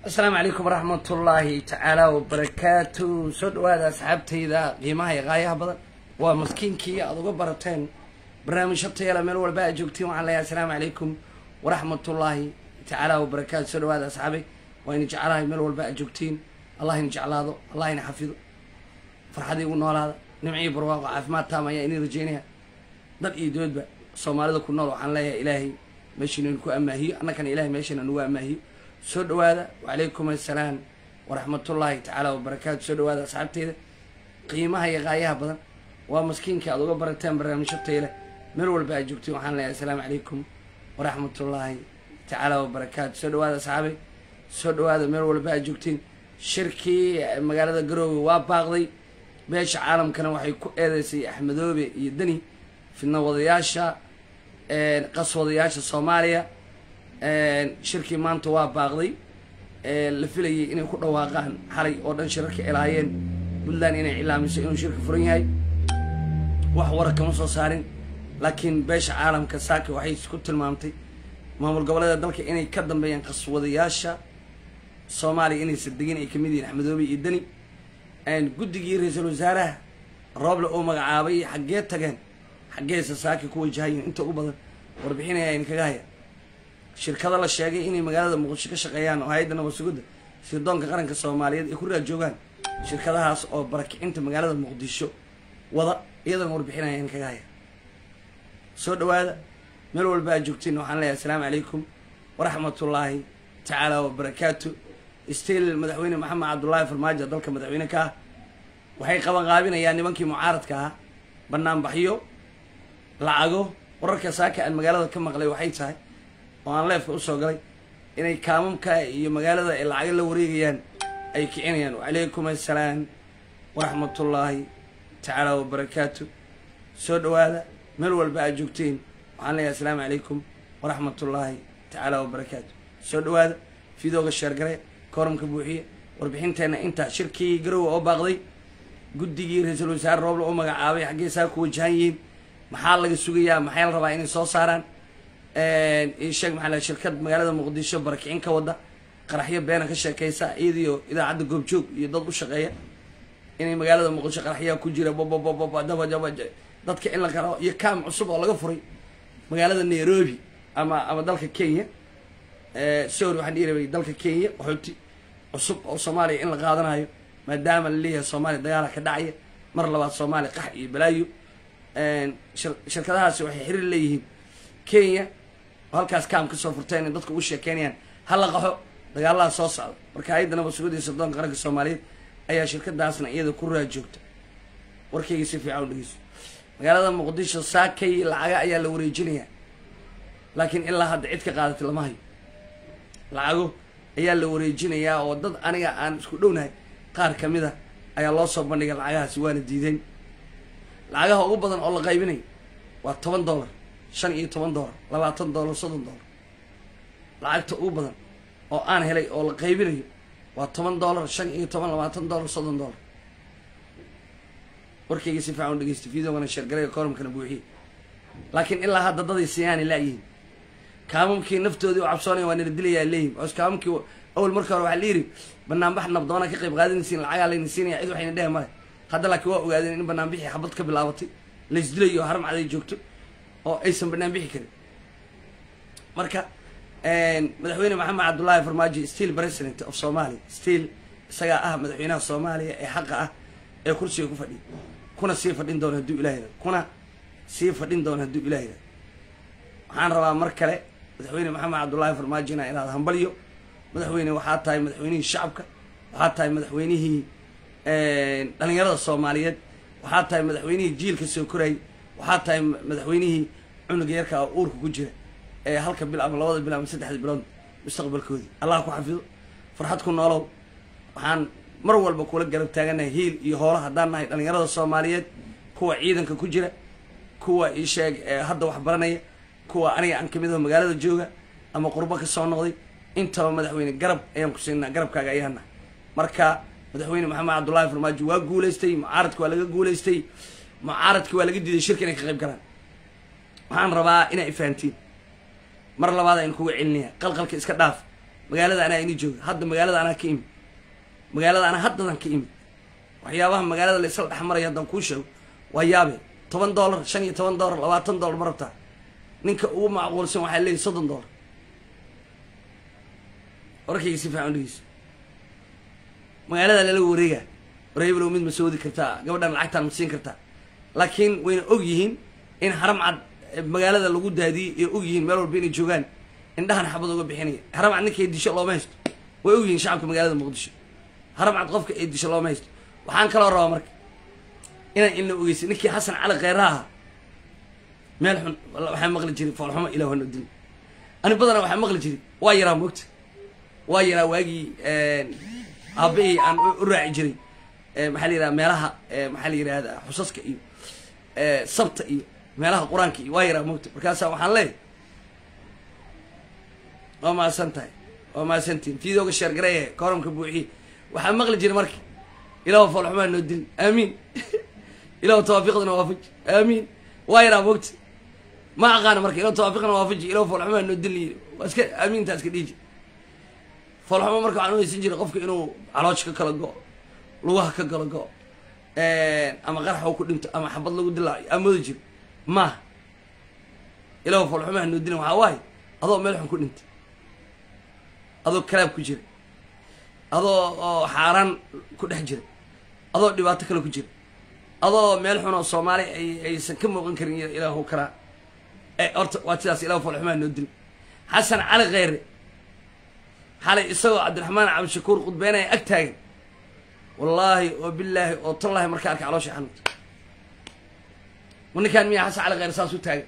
asalaamu calaykum waraxmat ullaahi tacaala wabarakaatu soo dhawaada asxaabtayda qiimaha iyo qaayaha badan waa maskiinkii aada uga barateen barnaamijyo tayala meel walba aad joogtiin waxaan leeyahay asalaamu calaykum waraxmatullaahi tacaala wabarakaatu soo dhawaada asxaabay waa ina jeclahay meel walba aad joogtiin allah ina jeclaado allah ina xafido farxad igu noolaada nimciyo barwaaqo caafimaad taam ayaa inii rajeynaya dad iyo doodba soomaalida ku nool waxaan leeyahay ilaahay meeshiina inu ku amaahiyo annakana ilahay meeshiina nagu amaahiyo soo dhawaada wacalaykum assalaam waraxmatullaahi tacaala wabarakaatu soo dhawaada asxaabteyda qiimaha iyo qaayaha badan waa maskiinka aad uga barateen barnaamijyo tayle meel walba aad joogtiin waxaan leeyahay asalaamu calaykum waraxmatullaahi tacaala wabarakaatu soo dhawaada asxaabay soo dhawaada meel walba aad joogtiin shirkii magaalada garoowe waa baaqday beesha caalamkana waxay ku eedeysay axmedoobe iyo deni fidna wadayaasha qaswadayaasha soomaaliya shirkii maanta waa baaqday la filayay inay ku dhawaaqaan xalay oo dhan shirarka ilaayeen puntland inay cilaamiso inuu shirka furan yahay wax wara kama soo saarin laakiin beesha caalamka saaka waxay ku tilmaamtay maamul goboleeda dalka inay ka dambeeyaan qaswadayaasha soomaaliya inaysa degin ay kamid yihiin axmedoobe iyo deni guddigii ra-iisul wasaaraha rooble oo magacaabay xaggee tageen xaggeesa saaka ku wajahayin inta ugu badan warbixinaya in kaga haya shirkado la sheegay inay magaalada muqdisho ka shaqeeyaan oo hay-adda nabad sugudda sirdoonka qaranka soomaaliyeed ay ku raad joogaan shirkadahaas oo barakicinta magaalada muqdisho wada iyadoona warbixinaya in kaga haya soo dhawaada meel walba aad joogtiin waxaan leeyahay asalaamu calaykum waraxmatullaahi tacaala wabarakaatu stiil madaxweyne maxamed cabdullaahi farmaajo dalka madaxweyne ka ah waxay qaban qaabinayaan nimankii mucaaradka ah banaanbaxyo lacago wararka saaka aan magaalada ka maqlay waxay tahay oo aan leefka usoo galay inay kaamamka iyo magaalada ay lacago la wareegayaan ay kicinayaan wacalaykum assalaam waraxmatullaahi tacaala wabarakaatu soo dhawaada meel walba aad joogteen waxaan leeyahay asalaamu calaykum waraxmatullaahi tacaala wabarakaatu soo dhawaada fidooga sheergare kooramka buuxiye warbixinteenna intaa shirkii garowe oo baaqday guddigii ra-iisul wasaare rooble oo magacaabay xaggee saa ku wajahan yihiin maxaa laga sugayaa maxay la rabaa inay soo saaraan isheeg maxaa la shirkad magaalada muqdisho barakicin ka wada qaraxyo beena ka sheekeysa iyadiyo idaacadda goobjoog iyo dad u shaqeeya inay magaalada muqdisho qaraxyaa ku jira bababababa dabajaba dadka in la qaro iyo kaam cusub oo laga furay magaalada nairobi ama ama dalka kenya sorry waxaan dhihi rabay dalka kenya qaxooti cusub oo soomaaliya in la qaadanayo maadaama la leeyahay soomaaliya dagaala ka dhacaya mar labaad soomaaliya qax iyo balaayo shirkadahaasi waxay xiriir leeyihiin kenya oo halkaas kaam kasoo furteen in dadka ugu sheekeynayaan hala qaxo dagaalaha soo socda marka hay-adda nabad sugudda iyo sirdoonka qaranka soomaaliyeed ayaa shirkadaasna iyada ku raad joogta warkayga si fiican u dhegeyso magaalada muqdisho saakay lacaga ayaa la wareejinayaa laakiin ilaa hadda cid ka qaadatay lama hayo lacago ayaa la wareejinayaa oo dad aniga aan isku dhownahay qaar ka mid a ayaa loo soo bandhigay lacagahaasi waana diideen lacagaha ugu badan oo la qaybinayo waa toban dollar shan iyo toban dollar labaatan dollar soddon dollar lacagta ugu badan oo aan helay oo la qaybinayo waa toban dollar shan iyo toban labaatan dollar soddon dollar warkayga si fiican u dhegeysta videogana sheergalaya koromkana buuxiye laakiin ilaa hadda daday siyaani laayihiin kaamamkii naftoodii u cabsoonaya waa nala dilayaa leeyihin os kaamamkii awal marka hore waxaa layidhi banaanbax nabdoona ka qayb qaadanaysiin lacagaa layna siinaya cid waxayna dheh male hadda laakiin waa ogaadeen in banaanbixii xabad ka bilaabatay laysdilayo oo haram caday joogto oo aysan banaanbixi karin marka madaxweyne maxamed cabdullaahi farmaajo still president of somalia still isagaa ah madaxweynaha soomaaliya ee xaqa ah ee kursiga ku fadhiya kuna sii fadhin doona hadduu ilah yirahdo kuna sii fadhin doona hadduu ilah yirahdo waxaan rabaa mar kale madaxweyne maxamed cabdullaahi farmaajo inaa inaad hambalyo madaxweyne waxaa tahay madaxweynihii shacabka waxaa tahay madaxweynihii dhalinyarada soomaaliyeed waxaa tahay madaxweynihii jiilka soo korayay waxaa tahay madaxweynihii cunuga yarka oo uurka ku jira ee halka bil ama labada bil ama saddexda bilood mustaqbalkoodii allah ku xafido farxad ku noolow waxaan mar walba kula garab taaganahay hiil iyo hoola haddaan nahay dhalinyarada soomaaliyeed kuwa ciidanka ku jira kuwa isheeg hadda wax baranaya kuwa aniga aan kamid aho magaalada jooga ama qurbo ka soo noqday intaba madaxweyne garab ayaan ku siinaa garabkaaga ayaana marka madaxweyne maxamed cabdullaahi farmaajo waa guulaystay mucaaradki waa laga guulaystay mucaaradki waa laga diiday shirka inay ka qayb galaan waxaan rabaa inaa ifahantiin mar labaad aynu kuga celinaya qalqalka iska dhaaf magaalada anaa ini jooga hadda magaalada anaa ka imid magaalada anaa haddadan ka imid waxyaabaha magaalada la isla dhexmaraya haddaan kuu sheego waa yaabe toban dollar shan iyo toban dollar labaatan dollar ma rabtaa ninka ugu macquulsan waxaa leeyahy soddon dollar warkayga si fiican dhegeyso magaalada lala wareega wareeblow mid ma soodi kartaa gabadhan lacagtaan ma siin kartaa laakiin wayna og yihiin in haram cad magaalada lagu daadiyey ee og yihiin meel walba inay joogaan indhahan xabad uga bixinaya haram cad ninka disho looma haysto way og yihiin shacabka magaalada muqdisho haram cad qofka ee disho looma haysto waxaan kaloo rabaa marka inaan ilna ogeysa ninkii xasan cali kheyra ahaa meel xun waxaa maqli jiray foolxumo ilah hano dil ani badana waxaa maqli jiray waa yaraa moogta waa yaraa waagii aabahii aan u raaci jiray maxaa la yidhaha meelaha maxaa la yidhahda xusaska iyo sabta iyo meelaha qur-aanka iyo waa yaraa moogta markaasa waxaan leeyahay waa mahadsan tahay waa mahadsantihin fiidooga sheergareehe koramka buuxiye waxaa maqli jiray marka ilahu foolxumaa noo dil aamiin ilahu tawaafiqdana waafaji aamiin waa yaraa moogta ma aqaana marka ilahu tawaafiqna waafaji ilahu foolxumaa noo dil waa iska aamiintaa iska dhiiji foolxumo marka waxaan uhaysan jiray qofka inuu caloosha ka kala go- lugaha ka kala go- ama qarax u ku dhinto ama xabad lagu dilaayo amoodi jiro maaha ilahu foolxumaha noo dilin waxaa waaye adoo meel xun ku dhintay adoo kalaab ku jira adoo oo xaaraan ku dhex jira adoo dhibaato kale ku jira adoo meel xun oo soomaali ay aysan ka muuqan karin ilaahu karaa horta waa sidaas ilahu foolxumaha noo dilin xasan cali kheyre xalay isagoo cabdiraxmaan cabdishakuur khudbeynaya ag taagan wallaahi oo bilaahi oo tallaahi markaa arka caloosha xanuunta ma ninkaan miyaa xasan cali kheyre saas u taagan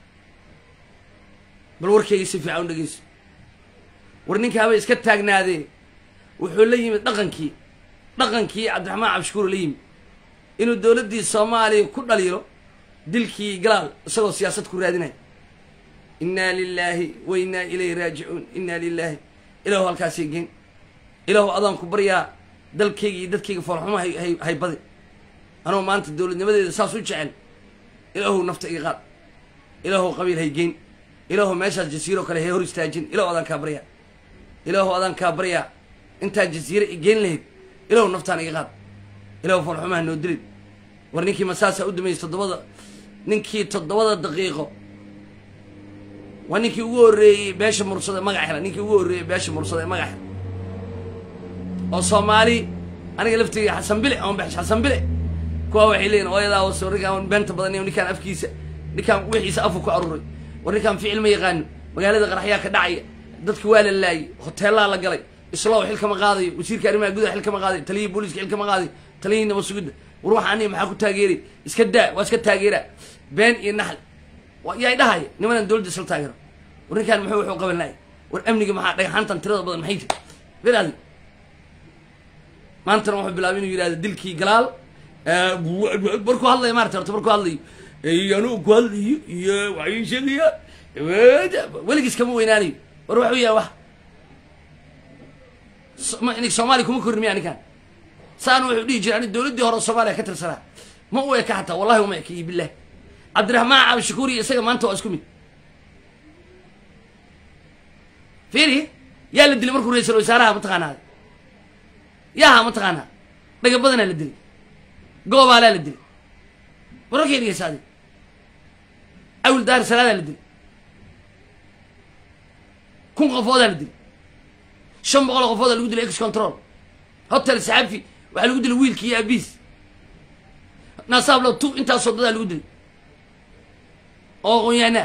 bal warkayga si fiican u dhegeyso war ninkaaba iska taagnaadee wuxuu la yimid dhaqankii dhaqankii cabdiraxmaan cabdishakuur la yimid inuu dowladdii soomaaliya ku dhaliilo dilkii galaal isagoo siyaasad ku raadinaya innaa lilaahi wa innaa ilayhi raajicuun innaa lilaahi ilaahu halkaasay geen ilaahu adaan ku baryaa dalkayga iyo dadkayga foolxumo hay hay haybadi anoo maanta dowladnimadeeda saas u jecel ilaahu nafta iga qaad ilaahu qabiil hay geen ilaahu meeshaas jasiiro kale hay hor istaajin ilaahu adaan kaa baryaa ilaahu adaan kaa baryaa intaa jasiire i geen lahayd ilaahu naftaan iga qaad ilaahu foolxumaha noo dilin war ninkii masaasaa u dameysay toddobada ninkii toddobada daqiiqo waa ninkii ugu horreeyey beesha mursada magac hela ninkii ugu horreeyey beesha mursada ee magac hela oo soomaali aniga laftiga xasan bile ama bex xasan bile kuwa waxay leeyihin ooyadaa waso ninkaan beenta badan ninkaan afkiisa ninkaan wixiisa afu ku aruuray war ninkaan ficil ma yaqaano magaalada qaraxyaa ka dhacaya dadki waa la laayay hoteelaa la galay islow xil kama qaadayo wasiirka arrimaha gudaha xil kama qaadayo taliyihii booliiska xil kama qaadayo taliyihii nabad sugidda war waxa aniga maxaa ku taageeray iska daa waa iska taageeraa been iyo naxl yaa dhahaya nimanan dowladda isla taageero war ninkaan muxuu wuxuu qaban lahay war amniga maxaa dhagaxaantan tirada badan maxay tahay beraadi maantana wuxuu bilaabay inuu yidhahdo dilkii galaal markuu hadlayo maarata horta markuu hadlayo anuu ku hadlayo iyo waxay sheegaya weligiis kama weynaanayo war waxuu yahay wax soomaaliya kuma korin miya ninkaan saana wuxuu dhihi jiray ani dowladdii hore soomaaliya ka tirsanaa ma u eka hataa wallahi uma eka iyo bilah cabdiraxmaan cabdishakuur iyo isaga maanta waa isku mid fiiri yaa la dilay markuu ra-isul wasaaraha mataqaanaa yaha mataqaanaa dhaga badanaa la dilay goobaalaa la dilay wararkay dhegeysaade awil daar salaadaa la dilay kun qofoodaa la dilay shan boqol oo qofoodaa lagu dilay ex control hotel saxafi waxaa lagu dilay wiilki iyo abiis nasaablo tu intaasoo dadaa lagu dilay oo qonyaanaa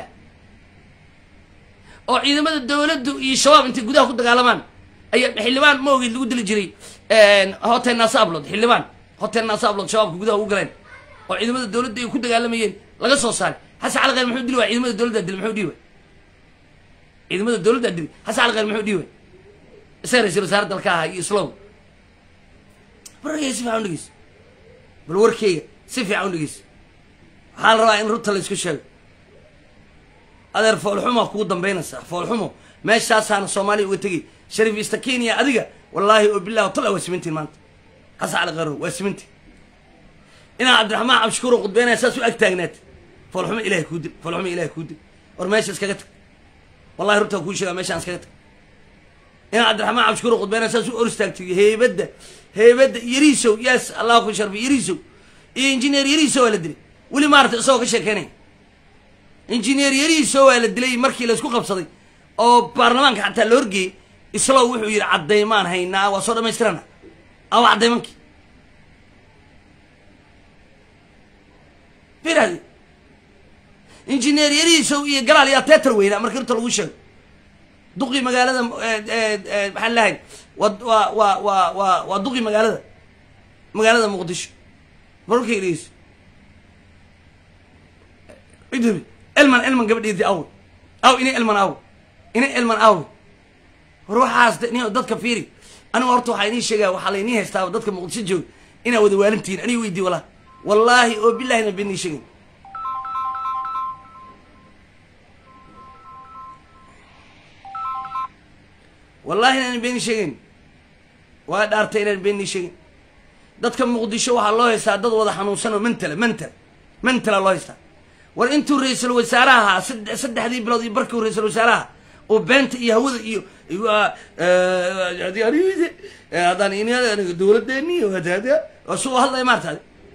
oo ciidamada dawladdu iyo shabaab intay gudaha ku dagaalamaan ayaa xildhibaan ma ogeyd lagu dili jiray hotel nasaablood xildhibaan hotel nasaablood shabaabka gudaha ugu galeen oo ciidamada dawladda ay ku dagaalamayeen laga soo saaray xasan cali kheyr muxuu dili waay ciidamada dawladdaa dili muxuu dhihi waay ciidamada dawladdaa dili xasan cali kheyr muxuu dhihi waay isaga ra-isul wasaare dalka ahaa iyo islow wararkeyga si fiican u dhegeyso bal warkeyga si fiican u dhegeyso waxaa la rabaa in runta la isku sheego adeer foolxumaa kugu dambaynaysaa foolxumo meeshaasaana soomaaliya uga tegay shariif ista kenya adiga wallaahi oo bilah tala waa simintiin maanta xasan cali kheyro waa simintiin inaa cabdiraxmaan cabdishakuur oo khudbeynaya saas u ag taagnaat foolxumo ilahay kuu dil foolxumo ilahay kuu dil war meesha iskaga tag wallahi runtaa kuu sheegaa meeshaan iskaga tag inaa cabdiraxmaan cabshukuur khudbeyna saas u or istaagtay heybadda heybadda yariisow yaas allah ku sharfi yariisow iyo injineer yariisow waa la dilay weli maarata isagoo ka sheekeynaya injineer yariisow waa la dilay markii laysku qabsaday oo baarlamaanka xataa la horgeeyey islow wuxuu yidhi caddaymaan haynaa waa soo dhamaystirana awa caddaymankii firadi injineer yariisow iyo galaal yaa teetar weynaa markii horta lagu sheego duqii magaalada maxaan lahay wa wa wa wa wa waa duqii magaalada magaalada muqdisho markay dhegeyso idhabi elman elman gabadheedii aw aw inay elman aw inay elman aw war waxaas ni dadka fiiri aniga horta waxaa inii sheegaya waxaa lainii haystaaba dadka muqdisho jooga inaa wada waalintihiin aniga weydii walaa wallaahi oo bilahina benii sheegin wallahi inaan beeni sheegeyn waa dhaartay inaan beeni sheegeyn dadka muqdisho waxaa loo haystaa dad wada xanuunsan oo mentala mental mentala loo haystaa war intuu ra-iisul wasaaraha ahaa sade saddexdii bilood iyo barkii ra-isul wasaaraha oo beenta iyo hawada iyo haddaan in aniga dowladeeni suu hadlaya maarta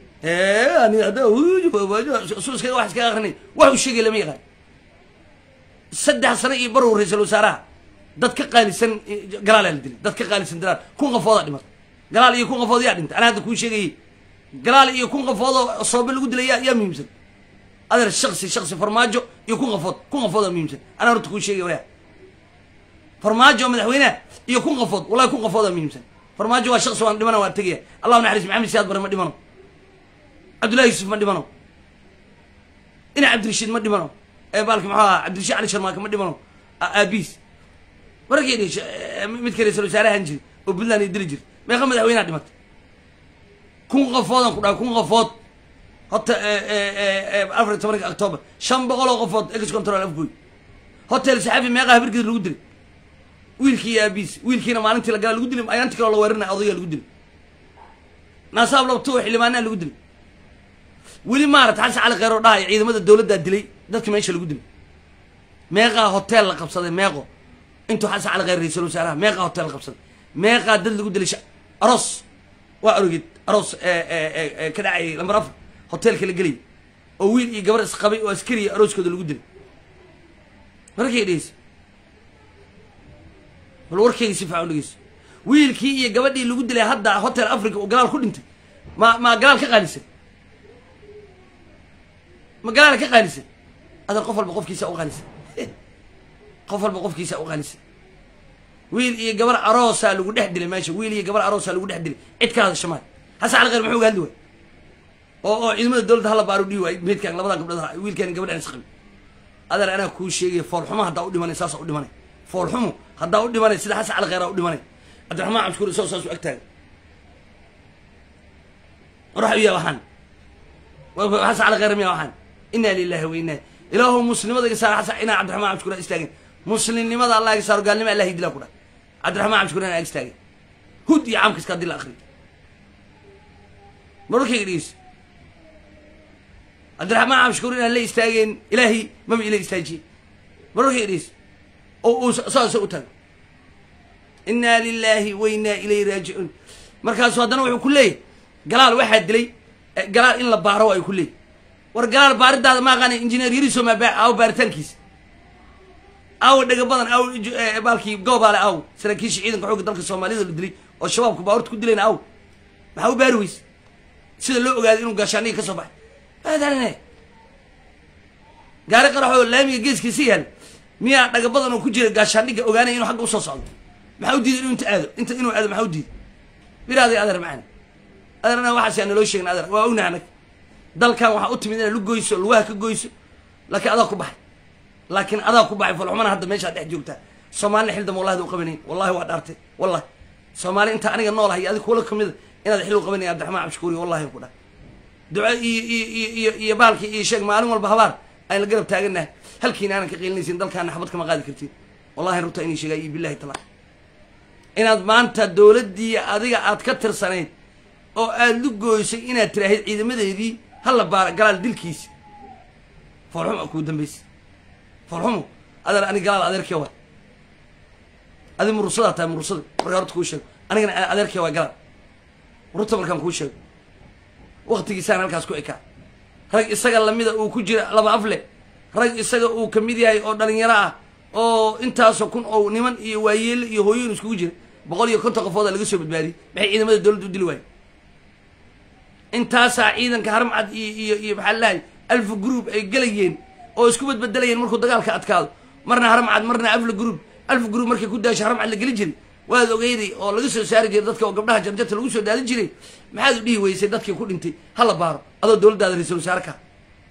su iskaga wax iskaga akrinay wax uu sheegay lama yaqaan saddex sano iyo barow ra-iisul wasaaraha dad ka qaalisan galaalaa la dilay dad ka qaalisan dalaal kun qafoodaa dhimatay galaal iyo kun qafood yaa dhintay anaa hadda kuu sheegayey galaal iyo kun qafoodoo soobe lagu dilay yaa yaa muhiimsan adeer shaksi shaksi farmaajo iyo kun qafood kun qafoodaa muhiimsan anaa horta kuu sheegay waya farmaajo madaxweyneha iyo kun qafood wallahi kun qafoodaa muhiimsan farmaajo waa shaksi waan dhimana waan tegaya allahu naxariis maxamed siyaad bare ma dhimano cabdullahi yuusuf ma dhimano ina cabdirashiid ma dhimano ee baalki muxuu ahaa cabdirashiid cali sharmaaka ma dhimano aabiis markii dhish midka ra-isul wasaarahan jiri oo puntland ay dili jirta meeqa madaxweyneha dhimatay kun qafoodan ku dhaha kun qafood hota afar iyo tobanka octoobar shan boqol oo qafood ex control afgoy hotel saxafi meeqa habirgeed lagu dilay wiilkii iyo aabiis wiilkiina maalintii la gala lagu dilay ayaanti kaloo la weerinaya odayaa lagu dilay naasaab labtuo xildhibaanaa lagu dilay weli maarata xasan cali kheyr oo dhahaya ciidamada dowladdaa dilay dadka meesha lagu dilay meeqaa hotel la qabsaday meeqo intuu xasan cali kheyr ra-isul wasaaraha meeqaa hotel la qabsaday meeqaa dad lagu dilay aroos waa arogid aroos ka dhacayay lambar afar hotelka la gelay oo wiil iyo gabar isqabay oo askariya arooskooda lagu dilay markay dhegeysa bal warkayga si fiican u dhegeyso wiilkii iyo gabadhii lagu dilay hadda hotel africa oo galaal ku dhintay ma ma galaal ka qaalisan ma galaal ka qaalisan adan qof walba qofkiisa u qaalisan qof walba qofkiisa u qaalisan wiil iyo gabar aroosaa lagu dhex dilay meesha wiil iyo gabar aroosaa lagu dhex dilay cid ka hadasha maayo xasan cali kheyr muxuu uga hadli waay oo oo ciidamada dowladda hala baaru dhihi waay meedkaan labadan gabdhood wiilkaan gabadhaan isqabi adeer anaa kuu sheegaya foolxumo haddaa u dhimanay saasa u dhimanay foolxumo haddaa u dhimanay sida xasan cali kheyraa u dhimanay cabdiraxmaan cabshukuur isagoo saas u ag taagan warax u yaa waxaan xasan cali kheyr miyaa waxaan inaa lilahi wa inaa ilaahu muslimada iga saar xasan inaa cabdiraxmaan cabshukuur aa istaagin muslimnimada allah iga saaro gaalnima allah hidilaa ku dha cabdiraxmaan cabshukuur inaa ag istaagin hud iyo caamkiska haddii la akriyo mararkayga dhegeyso cabdiraxmaan cabshukuur inaan la istaageen ilaahay maba ila istaajiye mararkayga dhegeyso oo uu saasa u tago inaa lilahi wa inaa ilayhi raajicuun markaasu haddana wuxuu ku leeyahy galaal waxaa dilay galaal in la baaro ay ku leeyahy war galaal baaridaada ma aqaana injineer yariso ma aawo baaritaankiisa aawo dhega badan aawo baalkii goobaale aawo saraakiisha ciidanka xoogga dalka soomaalida la dilay oo shabaabku baawarta ku dilayna aawo maxaa u baari weyse sida loo ogaaday inuu gaashaaniga ka soo baxay aadane gaari qaraxoo laamiga geeskiisa yaal miyaa dhaga badan oo ku jira gaashaandhiga ogaanaya inuu xagga usoo socdo maxaa u diiday inuu inta aado inta inuu aado maxaa u diiday biraaday adeer macana adeerna waxaas aan naloo sheegin adeer waa ognaha anag dalkan waxaa u timid inaad lu goyso lugaha ka goyso laakiin adaa ku baxay laakiin adaa ku baxay falxumana hadda meeshaad dhex joogtaa soomaalina xildam wallahi u qabanayn wallahi waa dhaartay wallahi soomaali inta aniga noolahay iyo adig kuula kamida inaad xil u qabanayn abdiraxmaan cabshukuuri wallahi ku dhah duco iyo iyo iyo iyo iyo baalkii iyo sheeg maalin walba habaar ayna garab taaganahay halkiina aanan ka qiilinaysin dalkaana xabad kama qaadi kartiin wallahi runta inay sheegaa iyo billahi taala inaad maanta dowladdii adiga aad ka tirsanayd oo aada lu gooysay inaad tiraahid ciidamadeedii hala baara galaal dilkiisi foolxumo kuu dambaysa foolxumo adeer ani galaal adeerkee wa adi murursadaa tahay murursada markaa horta kuu sheego anigana adeerkay waa galaan runta markaan kuu sheego waktigiisaan halkaas ku ekaa rag isaga lamida uu ku jira laba afle rag isaga uu kamid yahay oo dhalinyaro ah oo intaasoo kun oo niman iyo waayeele iyo hooyoyin iskugu jira boqol iyo konton qofooda laga soo badbaadiyey maxay ciidamada dowladda u dili waaye intaasaa ciidanka haramcad iyo iyo iyo maxaa lalahay alfa group ay gelayeen oo isku badbedelayeen markuu dagaalka adkaado marna haramcad marna alfa group alfa group markay ku daasho haramcad la geli jiray waad ogeyday oo laga soo saari jiray dadka oo gabdhaha jarjarta lagu soo daadin jiray maxaad u dhihi weysay dadkii ku dhintay hala baaro adoo dowladdaada ra-iisul wasaare ka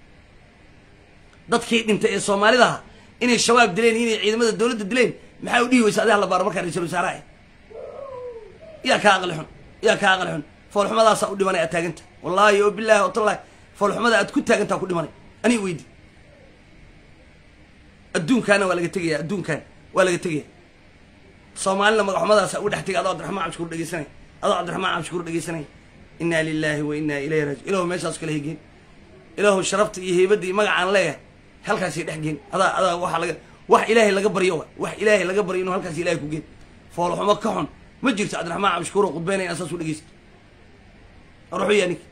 dadkii dhintay ee soomaalidaha inay shabaab dileen inay ciidamada dowladda dileen maxaa u dhihi weysa adi hala baaro markaa ra-isul wasaare ah yaa kaa aqli xun yaa kaa aqli xun foolxumadaasaa u dhimanay aad taaganta wallaahi oo bilaahi oo tallahi foolxumada aad ku taagantaa ku dhimanay anii weydi adduunkaana waa laga tegaya adduunkaan waa laga tegaya soomaalina magaxumadaasa ugu dhex tegay adoo cabdiraxmaan cabshukuur dhegeysanaya adoo cabdiraxmaan cabshukuur dhegeysanaya inaa lilaahi wa inaa ilayhi raaji ilahu meeshaas kala hegeen ilaahu sharafta iyo heybadda iyo magacaan leeyahay halkaasay dhex geen adaa adaa waxa laga wax ilaahay laga baryo wa wax ilaahay laga baryo inuu halkaas ilahay ku geen foolxumo ka xun ma jirto cabdiraxmaan cabshukuur oo qudbeynaya saas u dhegeysta ruxu yaa ninka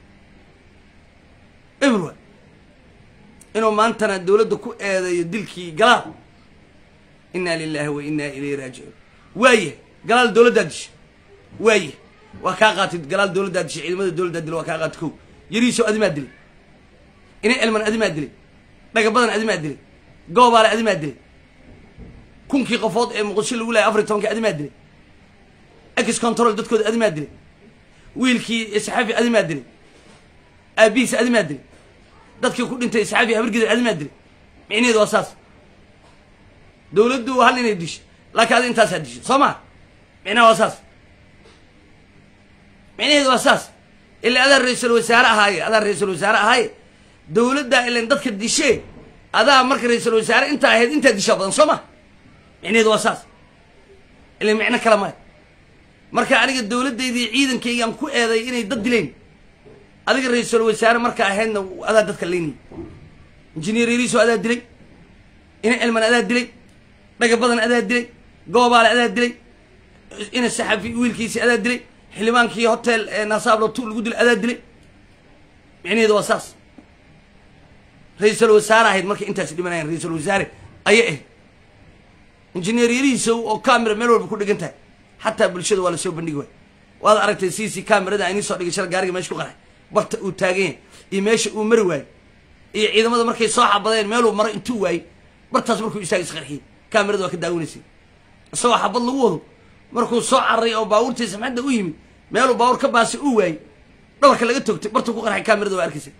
eberwa inuu maantana dowladda ku eedeeyo dilkii galaal inaa lilaahi wa inaa ilayhi raajicuun waaye galaal dowladdaa disha waaye waa kaa qaatay galaal dowladdaa dishay ciidamada dowladdaa dila waa kaa qaatay kow yariiso adimaa dilay ina elman adimaa dilay dhaga badan adimaa dilay goobaale adimaa dilay kunkii qofood ee muqdisho lagu lahay afar iyo tobankii adimaa dilay ex control dadkooda adimaa dilay wiilkii saxaafi adimaa dilay aabihiisa adimaa dilay dadkii ku dhintay saxaafi habargidar adimaa dilay micnaheedu waa saas dowladdu hal inay disho laakiin adi intaasaa disho soo maa micnaha waa saas micnaheedu waa saas ila adaa ra-iisul wasaare ahaaye adaa ra-iisul wasaare ahaaye dowladdaa ilan dadka dishee adaa marka ra-iisul wasaare intaa ahayd intaa dishaa badan soo ma micnaheedu waa saas ila micno kale male marka aniga dowladdaydii ciidankaygaan ku eeday inay dad dileen adiga ra-iisul wasaare marka ahaydna adaa dadka leynay injineer yariiso adaa dilay ina elman adaa dilay dhaga badan adaa dilay goobaale adaa dilay ina saxafi wiilkiisi adaa dilay xildhibaankii hotel nasaablo tu lagu dilay adaa dilay micnaheedu waa saas ra-iisul wasaare ahayd markay intaas dhimanayan ra-iisul wasaare ayay ahayd injineer yarihiisa oo camera meel walba ku dhigan tahay xataa bulshada waa lasoo bandhigi waay waad aragtay c c camerada aynii soo dhigay shal gaariga meesha ku qarxay barta uu taagan yahay iyo meesha uu mari waayey iyo ciidamada markay soo xabadeen meeluu maro intuu waayey bartaas markuu istaagay isqarxiyey camerada waa ka daawanaysay isagoo xabad lagu wado markuu soo cararay oo baabuurtii samxadda u yimid meeluu baabuur ka baasay uu waayey dhabarka laga togtay bartuu ku qarxay camerada waa arkaysa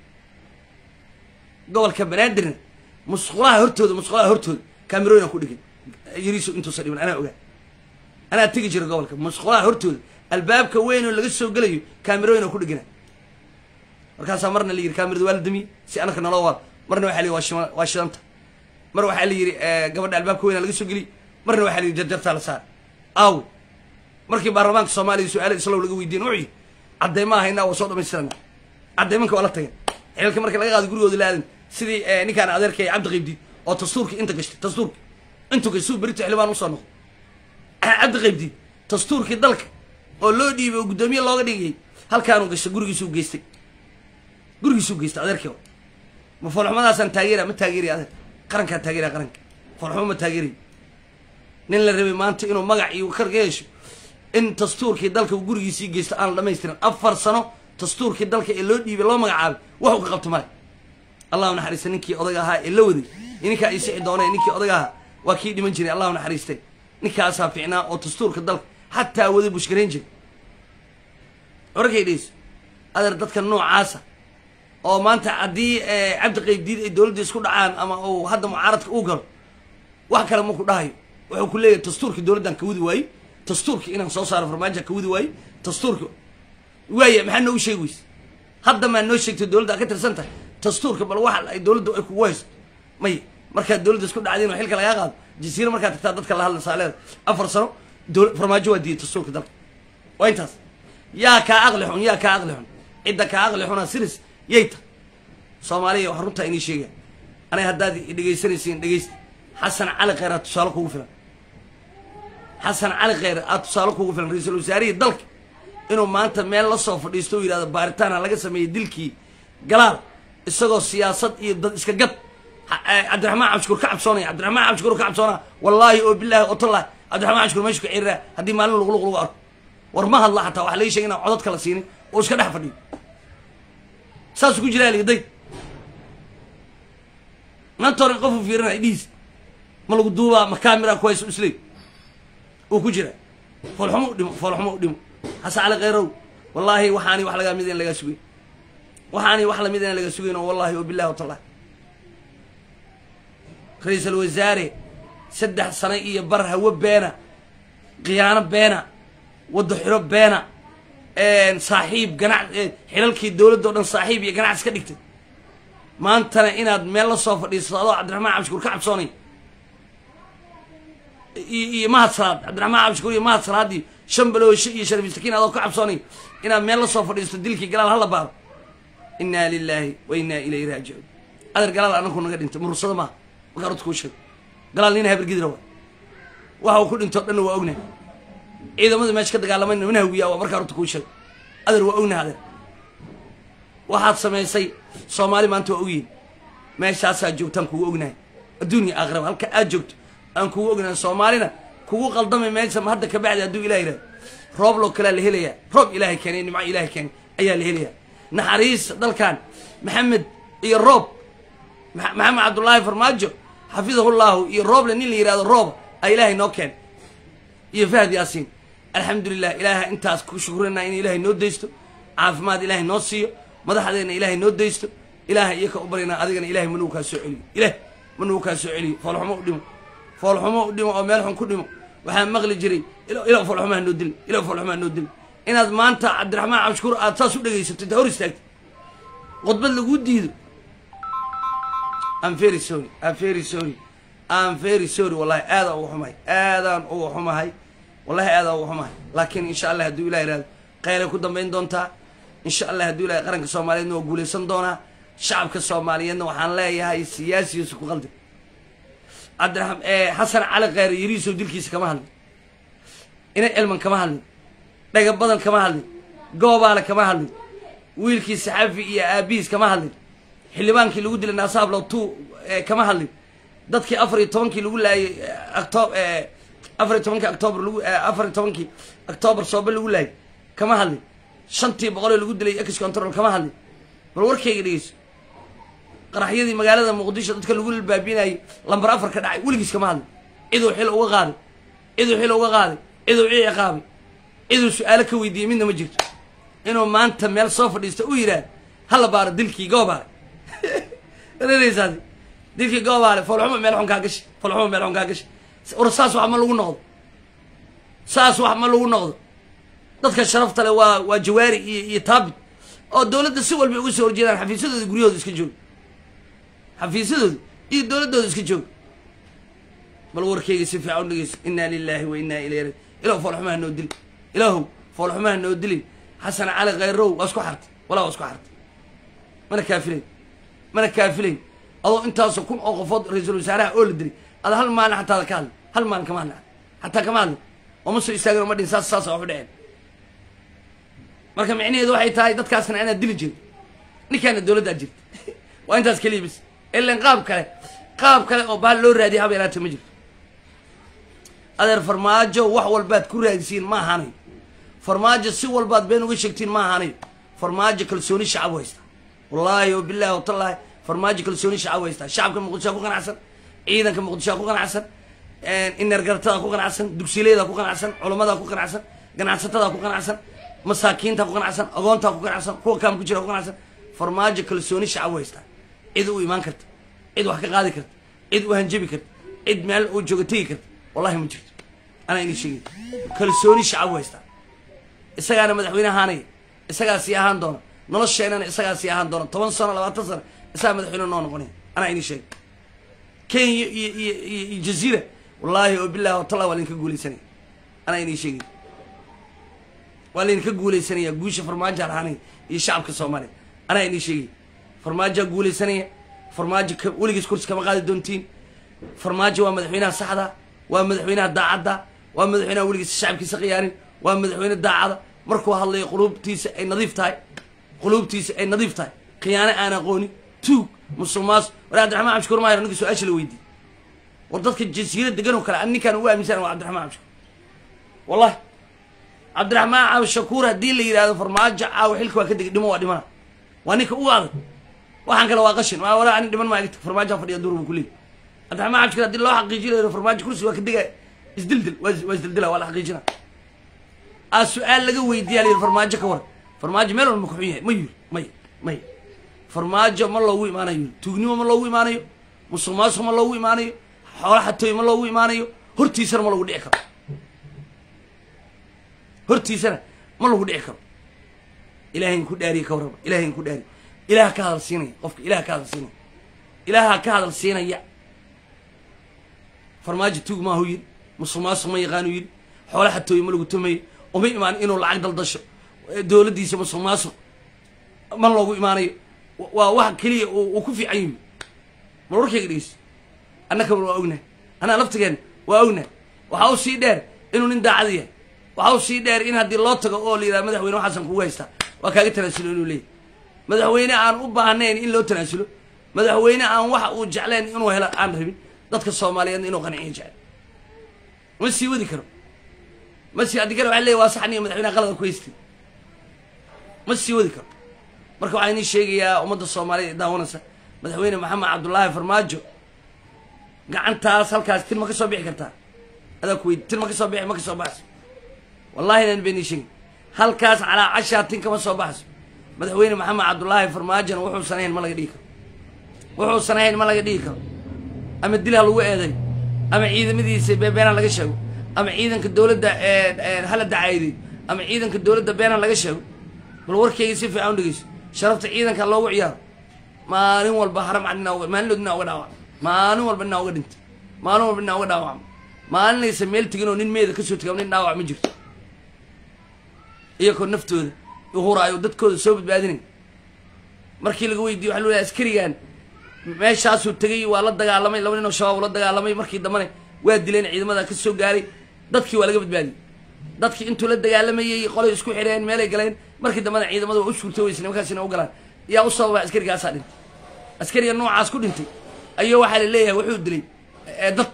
gobolka banaadirna musqulaha hortooda musqulaha hortooda camerooyina ku dhigay yariiso intuusa dhiman anaa ogaa anaa tegi jira gobolka musqulaha hortooda albaabka weyn oo laga soo gelayo camerooyina ku dhigina markaasaa marna la yidhi camerada waa la damiyey si anaka naloo waal marna waxaa la yidhi waa shima waa shidanta mar waxaa la yidhi gabadha albaabka weyna laga soo geliyey marna waxaa la yidhi jarjartaa la saar aawe markii baarlamaanka soomaaliya su-aala islow laga weydiin wuxuu yidhi caddeyma haynaa waa soo dhamaystirana caddeymanka waa la tageen xilka marka laga qaado gurigooda la aadan sidii ninkaan adeerkay cabdi qaybdiid oo dastuurka inta gashtay dastuurka intuu gastuu berito xildhibaan usoo noqdo cabdi qaybdiid dastuurkii dalka oo loo dhiibay oo guddoomiye looga dhigayay halkaanuu gashtay gurigiisuu geystay gurigiisuu geystay adeerkii ma foolxumadaasaan taageera ma taageeraya adeer qarankaa taageeraya qaranka foolxumo ma taageerayo nin la rabay maanta inuu magac iyo kar ka yeesho in dastuurkii dalka uu gurigiisii geysto aan la dhamaystirin afar sano dastuurkii dalka ee loo dhiibay loo magacaabay waxuu ka qabto male allahu naxariista ninkii odaga ahaa ee la waday iyo ninkaa ii sixi doonay ninkii odaga ahaa waa kii dhiman jiray allahu naxariistay ninkaasaa ficnaa oo dastuurka dalka xataa wada bushgarayn jiray wararkay dhegeyso adeer dadka noocaasa oo maanta haddii cabdi qaybdiid ay dowladda isku dhacaan ama uu hadda mucaaradka uu galo wax kale maku dhahayo wuxuu ku leeyahay dastuurkii dowladdan ka wadi waaye dastuurkii inaan soo saaro farmaajo ka wadi waaye dastuurka waaya maxaa noogu sheegi weyse hadda maa noo sheegtay dowladda a ka tirsan tahay dastuurka bal waxa ay dowladda ay kugu hayso maya markaad dowladda isku dhacdiin oo xilka lagaa qaado jasiiro markaad tagtaa dadka la hadla saaleeda afar sano farmaajo waa diiyay dastuurka dalka waa intaas yaa kaa aqli xun yaa kaa aqli xun cidda kaa aqli xuna siris yay ta soomaaliya waxaa runtaa inii sheegaa aniga haddaad dhegaysanaysiin dhegaysta xasan cali kheyraad tusaale kugu filan xasan cali kheyre aad tusaale kugu filan ra-iisul wasaarihii dalka inuu maanta meel la soo fadhiisto u yidhahdo baaritaana laga sameeyey dilkii galaal isagoo siyaasad iyo dad iska gad cabdiraxmaan cabshukuur ka cabsoonaya cabdiraxmaan cabshukuur ka cabsoonaa wallaahi oo bilaahi oo tallahi cabdiraxmaan cabshukuur meeshu ka ciriraa haddii maalin luqluq lagu arko war ma hadla xataa waxa laga sheegay inaan codad kala siinin oo iska dhex fadhiyo saasuu ku jiraa ligaday maanta hore qofu fiirinaya dhiis ma lagu duubaa ma kaamira ku hayso isleey uu ku jira foolxumo u dhimo foolxumo u dhimo xasan cali kheyrow wallaahi waxaani wax lagaa mid in lagaa sugayn waxaani wax lamid in laga sugayn oo wallahi oo billahi watallahi ra-iisul wasaare saddex sano iyo bar hawo beena khiyaano beena waddo xiro beena saaxiib ganac xilalkii dowladda o dhan saaxiib iyo ganacsi ka dhigtay maantana inaad meel la soo fadhiisato adoo cabdiraxmaan cabshukuur ka cabsoonay iyo mahad salaad cabdiraxmaan cabshukuur iyo mahad salaad iyo shan balooshe iyo sharif istakiin adoo ka cabsoonay inaad meel la soo fadhiisato dilkii galaal hala baaro inaa lilaahi wa inaa ilayhi raajicuun adeer galaal anaku naga dhintay murursada maaha markaa rurta kuu sheego galaal nina habargidira waa waxa uu ku dhintoo dhanna waa ognahay ciidamada meesha ka dagaalamayna mana hawiyaa waa markaa rurta kuu sheego adeer waa ognahay adeer waxaad samaysay soomaali maanta waa ogyihin meeshaasaa joogtaan kugu ognahay adduuniya aakhiraba halka aad joogto aan kugu ognahay soomaalina kugu qaldamay meesha hadda ka bacdi hadduu ilah yidhahdo roob loo kalea la helayaa roob ilaahay keenay nimco ilaahay keenay ayaa la helayaa naxariista dalkan maxamed iyo roob maxamed cabdullaahi farmaajo xafidahullahu iyo rooble nin la yihahdo rooba a ilaahay noo keen iyo fahad yaasiin alxamdulilah ilaaha intaas ku shukrina in ilaahay noo daysto caafimaad ilaahay noo siiyo madaxdeena ilaahay noo daysto ilaahay iyo ka u baryna adigana ilahay manugu kaa soo celiyo ilaah manugu kaa soo celiyo foolxumo u dhimo foolxumo u dhimo oo meel xun ku dhimo waxaa maqli jiray ila foolxumaha noo dili ila foolxumaha noo dili inaad maanta cabdiraxmaan cabshukuur aad saas u dhegaysato intaa hor istaagto khudbad laguu diido am very sorry am very sorry am very sorry wallahi aadaan uga xumahay aadaan uga xumahay wallahi aadaan uga xumahay laakiin insha allah hadduu ilah ihahdo kheyray ku dambayn doontaa insha allah hadduu ilahay qaranka soomaaliyeedna waa guulaysan doonaa shacabka soomaaliyeedna waxaan leeyahay siyaasigiisa ku qaldi cabdiraxam xasan cali kheyre yariisow dilkiisa kama hadlin ina elman kama hadlin dhaga badan kama hadlin goobaale kama hadlin wiilkii saxafi iyo aabihiis kama hadlin xildhibaankii lagu dilay naasahablow tu kama hadlin dadkii afar iyo tobankii lagu laayay octo afar iyo tobankii octoobar lagu afar iyo tobankii octoobar soobe lagu laayay kama hadlin shantii boqolee lagu dilay ex control kama hadlin bal warkayga dhegeyso qaraxyadii magaalada muqdisho dadka lagu baabiinayay lambar afar ka dhacay weligiis kama hadlin ciduu xil uga qaaday ciduu xil uga qaaday ciduu cii ciqaabay ciduu su-aalo ka weydiiyey midna ma jirto inuu maanta meel soo fadhiista u yidhaahdo hala baaro dilkii goobaale rereysaas dilkii goobaale foolxuma meel xun kaa gashi foolxuma meel xun kaa gashi war saas wax ma lagu noqdo saas wax ma lagu noqdo dadka sharafta le waa waa jawaari iyo iyo taabit oo dowladda si walba uga soo horjeedaan xafiisyadooda guryahooda iska jooga xafiisyadooda iyo dowladdooda iska jooga bal warkayga si fiican u dhegeyso inaa lilaahi wa inaa ilayhi ilahu foolxumaha noo dili ilaahu foolxumaha noo dilin xasan cali khayrow waa isku xartay walaa waa isku xartay mana kaafilayn mana kaafilayn adoo intaasoo kun oo qofood ra-iisul wasaaraha oo la dilay ada hal maalin xataa ka hadli hal maalin kama hadli xataa kama hadli ooma soo istaagin oma dhin saas saas waxu dhaceen marka micnaheedu waxay tahay dadkaasna anaad dili jirin ninkaana dowladdaa jirta waa intaas keliya bis ilan qaab kale qaab kale oo bahal loo raadiya haba yaraata ma jirto adeer farmaajo wax walbaad ku raadisiin ma ahanayo farmaajo si walbaad been uga sheegtiin ma ahanayo farmaajo kalsooni shacab u haystaa wallaahi o bilahi watallaahi farmaajo kalsooni shacab u haystaa shacabka muqdishoa ku qanacsan ciidanka muqdishoa ku qanacsan inergaratada ku qanacsan dugsileeda ku qanacsan culummada ku qanacsan ganacsatada ku qanacsan masaakiinta ku qanacsan agoonta ku qanacsan kuwa kaam ku jira ku qanacsan farmaajo kalsooni shacab u haystaa cid u imaan karta cid wax ka qaadi karta cid u hanjabi karta cid meel uu jooga tegi karta wallahi ma jirto anaa inii sheegay kalsooni shacab u haystaa isagaana madaxweyne ahaanaya isagaa sii ahaan doona nolosheenana isagaa sii ahaan doona toban sano labaatan sano isagaa madaxweyne noo noqonaya anaa inii sheegay kenya iyo iyo iyo iyo jaziira wallaahi oo bilahi watalla waa laydinka guulaysanaya anaa inii sheegay waa laydinka guulaysanaya guusha farmaajoa lahaanaya iyo shacabka soomaaliya anaa inii sheegay farmaajaa guulaysanaya farmaajo ka weligiis kursi kama qaadi doontiin farmaajo waa madaxweynaha saxda waa madaxweynaha daacadda waa madaxweyneha weligiisa shacabkiisa khiyaanin waa madaxweyne daacada markuu hadlayo quluubtiisa ay nadiif tahay quluubtiisa ay nadiif tahay khiyaano aan aqoonin tuug musuq maas war cabdiraxmaan cabshukuur maayo ninka su-aasha la weydiiyey war dadka jasiira degan oo kale an ninkaan ugu aaminsan waa cabdiraxmaan cabshukuur wallahi cabdiraxmaan cabshakuur haddii la yidhahdo farmaajo caawa xilka waa ka degay dhimo waa dhimana waa ninka ugu adag waxaan kale waa qashin waa walaa ani dhiman maa farmaajoa fadhiya duur buu kuleeyay cabdiraxmaan cabshakuur haddii loo xaqiijinayo farmaajo kursi waa ka degaya isdildil waa waa isdildila waa la xaqiijina aa su-aal laga weydiiya la yidhi farmaajo ka waran farmaajo meel walba kuxun yahay ma yiri may may farmaajo ma loogu imaanayo yiri tuugnimo ma loogu imaanayo musuq maasuq ma loogu imaanayo xoolo xatooy ma loogu imaanayo hortiisana ma lagu dhici karo hortiisana ma lagu dhici karo ilaahayn ku dhaariye ka warraba ilaahayn ku dhaariye ilaah ka hadal siinaya qofka ilaah ka hadal siinaya ilaaha ka hadal siinaya farmaajo tuug maahu yiri musuq maasuq ma yaqaanu yiri xoolo xatooye ma lagu tumayo uma imaan inuu lacag daldasho dowladdiisa musuq maasuq ma loogu imaanayo waa wax keliya uu ku fiican yihi mar warkayga dhegeyso annakaba waa ognahay anaa laftigeen waa ognahay waxaa u sii dheer inuu nin daacad yahay waxaa u sii dheer in haddii loo tago oo la yidhaha madaxweyne waxaasan kugu haystaa waa kaaga tanaasulo inuu leeyahy madaxweyne aan u baahnayn in loo tanaasulo madaxweyne aan waxa uu jecleen inuu helo aan rabin dadka soomaaliyeedna inuu qanciyo jecel ma sii wadi karo ma sii haddii kale waxa leeyahy waa saxniyo madaxweyneha qalada ku haystay ma sii wadi karo marka waxaa inii sheegayaa ummadda soomaaliyeed ee daawanaysa madaxweyne maxamed cabdullaahi farmaajo gacantaas halkaas tin ma ka soo bixi kartaa adaa ku weydi tin ma ka soo bixi ma ka soo baxayso wallahi inaan been ii sheegin halkaas calaa cashaa tin kama soo baxayso madaxweyne maxamed cabdullaahi farmaajona wuxuusan ahayn ma laga dhigi karo wuxuusan ahayn ma laga dhigi karo ama dil ha lagu eeday ama ciidamadiisa beena laga sheego ama ciidanka dowladda hala dacayday ama ciidanka dowladda beena laga sheego bal warkayga si fiican u dhegeyso sharafta ciidanka loogu ciyaaro maalin walba haram cad inaa uga maalin inaa uga dhaawacmo maalin walba inaa uga dhintay maalin walba inaa uga dhaawacmo maalinaysa meel tegin oo nin meeda kasoo tegay nin dhaawac ma jirto iyakoo naftooda uhuraayo dadkooda soo badbaadinay markii laga weydiiyo waxa lulahay askarigan meeshaasuu tegay waa la dagaalamay laba nin oo shabaab la dagaalamay markii dambane waa dileen ciidamada ka soo gaaray dadkii waa laga badbaadiyey dadkii intuu la dagaalamayey qolay isku xidheen meelay galeen markii dambena ciidamada waa u suurto weysa nimankaasina u galaan yaa u sababa askarigaasaa dhintay askariga noocaas ku dhintay ayuu waxaa la leeyahay wuxuu dilay dad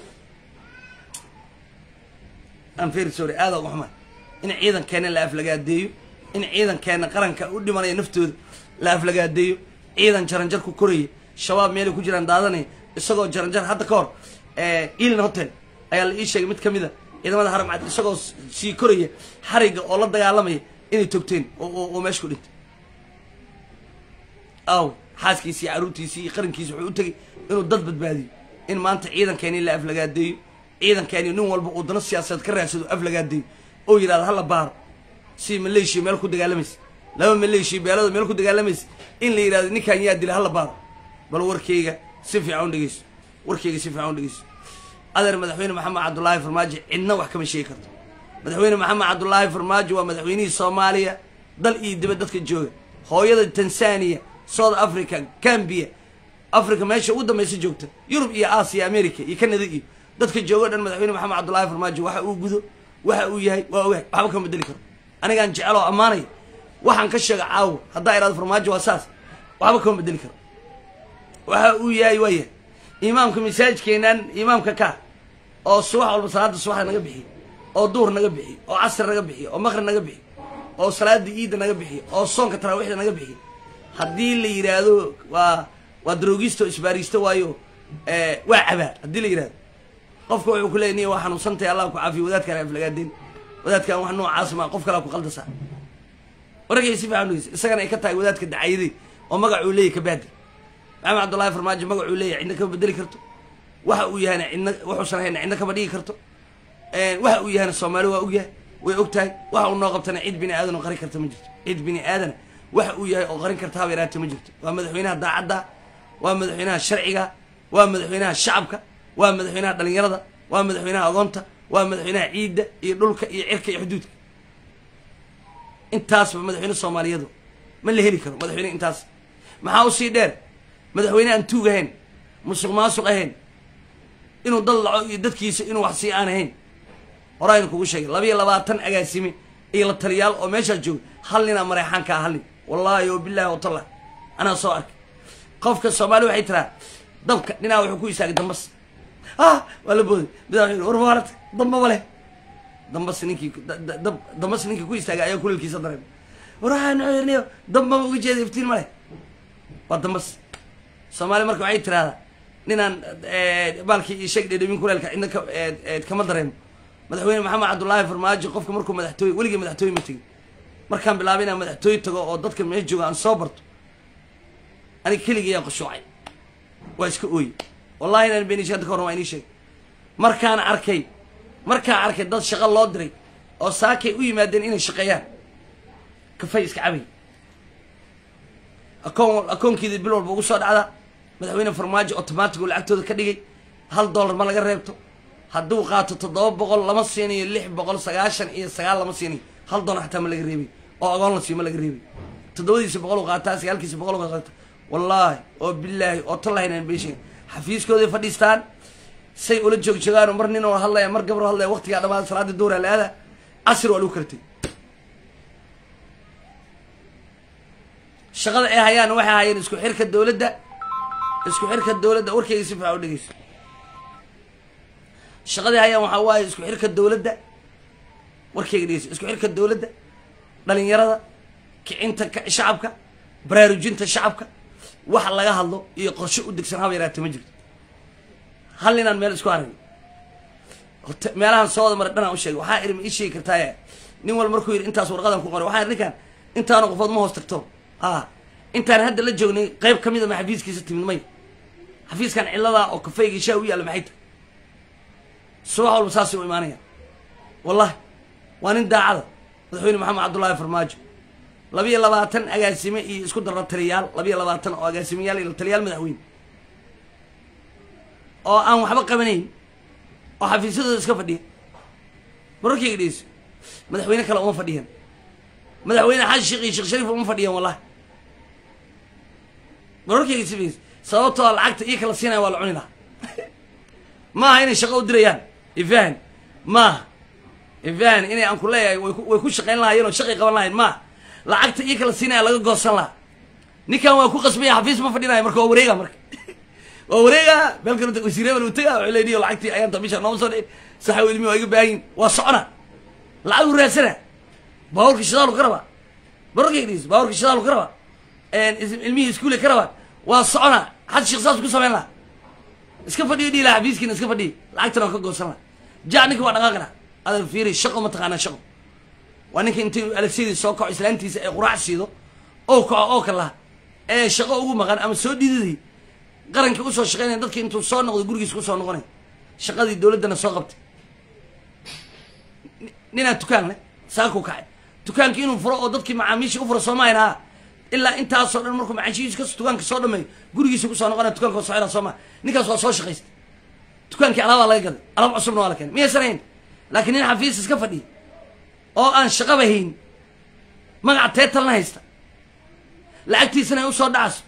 aan very sorry aada uga xumaa in ciidankeena la aflagaadeeyo in ciidankeena qaranka u dhimanaya naftooda la aflagaadeeyo ciidan jaranjar ku koraya shabaab meelay ku jiraan daadanaya isagoo jaranjar hadda ka hor ilin hotel ayaa la ii sheegay mid kamid a ciidamada haram cad isagoo sii koraya xariga oo la dagaalamaya inay togteen oo meesha ku dhintay aw xaaskiisi iyo caruurtiisi iyo qarankiisi wuxuu u tegay inuu dad badbaadiyo in maanta ciidankeeni la aflagaadeeyo ciidankeeni nin walba uu dano siyaasadeed ka raadsado aflagaadeeyo oo yidhahdo hala baaro si maleeshiya meel ku dagaalamaysa laba maleeshiya beelada meel ku dagaalamaysa in la yidhahdo ninkaan yaa dila hala baaro bal warkayga si fiican u dhegeyso warkayga si fiican u dhegeyso adeer madaxweyne maxamed cabdullaahi farmaajo cidna wax kama sheegi karto madaxweyne maxamed cabdullaahi farmaajo waa madaxweynihii soomaaliya dal iyo dibad dadka jooga hooyada tanzania south africa gambia africa meesha ugu dambaysa joogta yurub iyo aasiya america iyo canada iyo dadka joogo dhan madaxweyne maxamed cabdullaahi farmaajo waxa uu gudo waxa uu yahay waa ogahay waxba kama bedeli karo anigaan jecel oo ammaanaya waxaan ka sheega caawa haddaa idhahdo farmaajo waa saas waxba kama bedeli karo waxa uu yahay waa yahay imaamka masaajidkeenan imaamka ka oo subax walba salaada subaxda naga bixiyo oo duhur naga bixiyo oo casr naga bixiyo oo maqrib naga bixiyo oo salaada iidda naga bixiyo oo soonka taraawiixda naga bixiyo haddii la yidhaahdo waa waa daroogisto isbaaristo waayo waa cabaa haddii la yidhahdo qofka wuxuu ku leey niya waa xanuunsantahay allah ku caafiyo wadaadkaan aflagaadeen wadaadkan wax noocaas ma qof kalaa ku qaldasaa waragay si fiican dhegeysa isagana ay ka tahay wadaadka dacayaday oo magacuu leeyahy kabaadir maxamed cabdullaahi farmaajo magacuu leeyahy cidna kama bedeli karto waxa uu yahayna cidna wuxuusan hayna cidna kama dhigi karto waxa uu yahayna soomaali waa og yahay way og tahay waxa uu noo qabtana cid bini aadan oo qarin karta ma jirto cid bini aadana waxa uu yahay oo qarin karta haba yaraata ma jirto waa madaxweynaha daacadda waa madaxweynaha sharciga waa madaxweynaha shacabka waa madaxweynaha dhalinyarada waa madaxweynaha agoonta waa madaxweynaha ciidda iyo dhulka iyo cirka iyo xuduudka intaasba madaxweyne soomaaliyadu ma la heli karo madaxweyne intaas maxaa usii dheer madaxweyne aan tuug ahayn musuq maasuq ahayn inuu dad laco iyo dadkiisa inuu wax sii aan ahayn horaynu kugu sheegay labiyo labaatan agaasime iyo la taliyaal oo meeshaa jooga hal ninaa mareexaankaa hal nin wallaahi oo bilahi watalla anaa soo arkay qofka soomaali waxay tiraa dabka dhinaa wuxuu ku istaagay dambas ah waa la booday midaa wuxuu yidhi war maalata dambaba leh dambas ninkii dab dambas ninkii ku istaagay ayaa kuleelkiisa dareemay war waxaa nuxirniyo dambama uga jeeda iftiin ma leh waa dambas soomaali marka waxay tiraahdaa ninaan baalkii iyo sheeg dhedhamin kuleelka cidna ka kama dareemo madaxweyne maxamed cabdullaahi farmaajo qofka markuu madaxtooye weligii madaxtooye ma tegin markaan bilaabay inaan madaxtooye tago oo dadka meesha jooga aan soo barto aniga keligiyaa qushuucay waa iska ooye wallahi inaan beenisha hadda ka horn waa inii sheegay markaan arkay markaan arkay dad shaqo loo diray oo saakay u yimaadeen inay shaqeeyaan kafay iska cabay akoon akoonkeedii bil walba ugu soo dhacda madaxweyne farmaajo automatic uu lacagtooda ka dhigay hal dollar ma laga reebto hadduu qaato toddoba boqol lama siinayo lix boqol sagaashan iyo sagaal lama siinayo hal dollar xataa ma laga reebay oo agoon la siiyo ma laga reebay toddobadiisa boqol u qaataa sagaalkiisa boqol u qaata wallaahi oo bilaahi oo tallahi inaan beeshayn xafiiskooday fadhiistaan say ula joogjoogaan mar nin oo hadlaya mar gabar hadlaya waqtigaa dhamaada salaada duura la aada casir waa lagu kartay shaqada ay hayaan waxay hayeen isku xirka dowladda isku xirka dowladda warkayga si fiican u dhegeyso shaqadii hayaan waxaa waaye isku xirka dowladda warkayga dhegeyso isku xirka dowladda dhalinyarada kicinta shacabka baraarujinta shacabka wax laga hadlo iyo qorshe u degsan haba yaraate ma jirto hal ninaan meel isku aragn meelahan soo wada maray dhanaan u sheegay waxaa iri ma ii sheegi kartaaye nin wal markuu yidhi intaas warqadan ku qoray waxaa ninkaan intaanu qofood ma hoos tagto a intaan hadda la joognay qayb ka mid a ma xafiiskiisa timid may xafiiskan cilladaa oo kafayga shaa u yaalla maxay tahay subax walba saasay u imaanayaan wallahi waa nin daacada madaxweyne maxamed cabdullaahi farmaajo labiyo labaatan agaasime iyo isku darra taliyaal labiyo labaatan oo agaasimeyaal iyo taliyaal madaxweyne oo aan waxba qabanayn oo xafiisyadooda iska fadhiya mararkayga dhegeyso madaxweyne kale uma fadhiyan madaxweyne xaji sheekh iyo sheekh shariif uma fadhiyan wallahi mararkayga sifays sababtoo a lacagta iyo kala siinaya waa la cuni lahaa maaha inay shaqo u dirayaan ifahan maaha ifahan inay aan ku leeyahay way ku shaqayn lahaayeen oo shaqay qaban lahayn maaha lacagta iyo kala siinaya laga goosan lahaa ninkan waa ku qasbaya xafiis ma fadhinaya marka waa wareega marka waa wareega meelkan wasiirebel uu taga wuxuu leeyahay lacagtii ayaanta bisha nooma soo dhicin saxa ilmi waa iga baahin waa socona lacag u raadsana baaburka shidaalu ka rabaa mararkay dhis baaburka shidaalu ka rabaa ilmihii iskuule ka rabaa waa socona xad sheekh saas ku samayn laha iska fadhiyo dhihi laha xafiiskiina iska fadhiyo lacagtana waa ka goosan laha ja ninka waa dhaqaaqina adan fiiri shaqo ma taqaanaa shaqo waa ninka intii alagsyadii soo kaco islaantiisa ee quraac siido oo kaco oo ka laha ee shaqo ugu maqan ama soo dhididay qaranka usoo shaqeynaya dadki intuu soo noqdo gurigiisa kusoo noqonay shaqadii dowladdana soo qabtay ninaa dukaan leh saakuu kacay dukaankii inuu furo oo dadkii macaamiisha u furo soomahayn haa ilaa intaasoo dhan markuu macaashihiisa dukaanka soo dhameeyo gurigiisa kusoo noqonaya dukanka waa socona soo maha ninkaas waa soo shaqaystay dukaankii alaabaa laga gaday alaab cusubna waa la keenay miyaysan hayn laakiin nin xafiis iska fadhiya oo aan shaqaba hayn magaca teetalna haysta lacagtiisana ay usoo dhacayso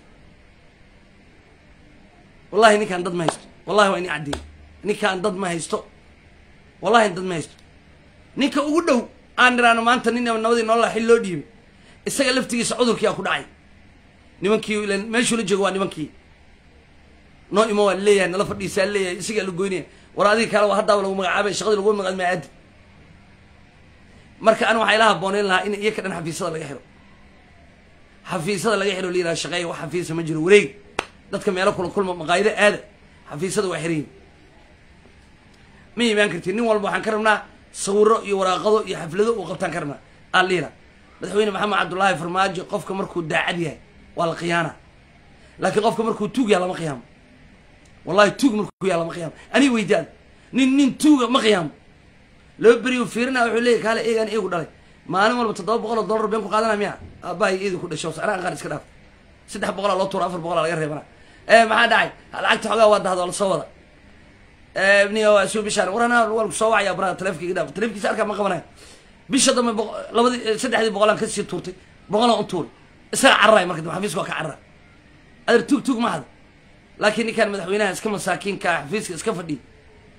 wallahi ninkaan dad ma haysto wallahi waa ini caddeey ninkaan dad ma haysto wallahi dad ma haysto ninka ugu dhow aan niraano maanta nin nabadii nolola xil loo dhiibay isaga laftigiisa cudurkii aa ku dhacay nimankii ilan meeshuu la joogo waa nimankii noo imo waa leeyahay nala fadhiisaa leeyahay isagaa la goynaya war adiga kale waa haddaaba lagu magacaabay shaqadii lagu magacaab maa aadi marka ani waxaa ila habooneyn lahaa in iyaka dhan xafiisyada laga xiro xafiisyada laga xiro layidhaha shaqeeya wax xafiisa ma jiro wareeg dadka meelo kula kulma maqaayido aada xafiisyada waa xirayin ma imaan kartid nin walba waxaan ka rabnaa sawiro iyo waraaqado iyo xaflado uu qabtaan ka rabnaa aan liila madaxweyne maxamed cabdullaahi farmaajo qofka markuu daacad yahay waa la khiyaana laakiin qofka markuu tuug yaha lama khiyaamo wallahi tuug markuu yaha lama khiyaamo aniga weydaada nin nin tuuga ma khiyaamo laba beriyu fiirina wuxuu leeyay kaale eegaan eegu dhalay maalin walba toddoba boqol oo dollar been ku qaadanaya miya aabbahay eedi ku dhasho anaa qaar iska dhaaf saddex boqolaa loo tuura afar boqolaa laga reebana maxaa dhacay lacagta xoogaa waa dahda waa lasoo wada niyo suu bishaan warana waa soo wacaya baraha taleefonkiga dhaaf taleefonkiisa arkaa ma qabanayo bisha dambe labadii saddexdii boqolaan kasii tuurtay boqolaan u tuuray isaga cararaay marka dambe xafiiska waa ka carara adeer tuug tuug ma hada laakiin ninkaan madaxweynaha iska masaakiinka xafiiska iska fadhiya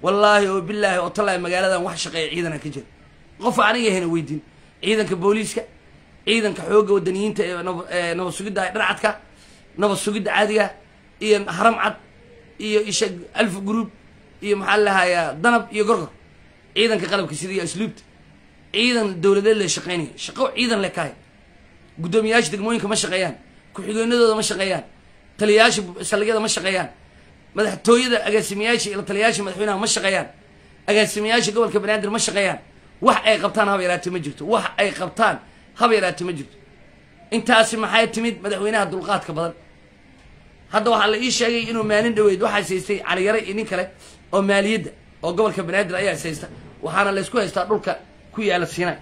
wallaahi oo bilaahi oo tallaahi magaaladan wax shaqeeya ciidana ka jira qof aniga hena weydiin ciidanka booliiska ciidanka xoogga wadaniyiinta ee nab- ee nabad sugidda dharcadka nabad sugidda caadiga iyo haram cad iyo isha alf group iyo maxaa lahayaa danab iyo gorgor ciidanka qalabka sida iyo asluubta ciidan dowladeed le shaqeynaya shaqo ciidan le kahay guddoomiyaasha degmooyinka ma shaqeeyaan ku-xigeenadooda ma shaqeeyaan taliyayaasha saldhigyada ma shaqeeyaan madaxtooyada agaasimayaasha iyo taliyayaasha madaxweynaha ma shaqeeyaan agaasimayaasha gobolka banaadir ma shaqeeyaan wax ay qabtaan haba yaraate ma jirto wax ay qabtaan haba yaraate ma jirto intaasi maxay timid madaxweynaha dulqaadka badan hadda waxaa la ii sheegay inuu maalin dhaweyd waxaa saystay caliyare iyo nin kale oo maaliyadda oo gobolka banaadir ayaa saysta waxaana laysku haystaa dhulka ku yaala siinay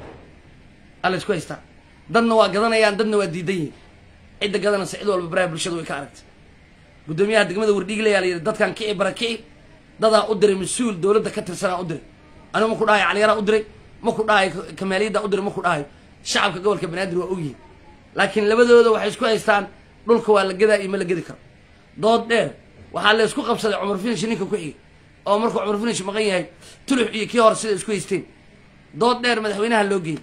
aa laysku haystaa dadna waa gadanayaan dadna waa diidan yihin cidda gadanaysa cid walba baraha bulshada way ka aragtay guddoomiyaha degmada wardhiigle ayaa la yidhi dadkan kici bara kici dadaa u diray mas-uul dowladda ka tirsanaa u diray anigu ma ku dhahayo caliyaraa u diray ma ku dhahayo ka- kamaaliyadda u diray ma ku dhahayo shacabka gobolka banaadir waa ogyihin laakiin labadooda waxay isku haystaan dhulka waa la gadaa iyo ma la gedi karo dood dheer waxaa la isku qabsaday cumar finish ninka ku xigay oo markuu cumar finish maqan yahay tulux iyo kii hore sida isku haysteen dood dheer madaxweynaha loo geeyey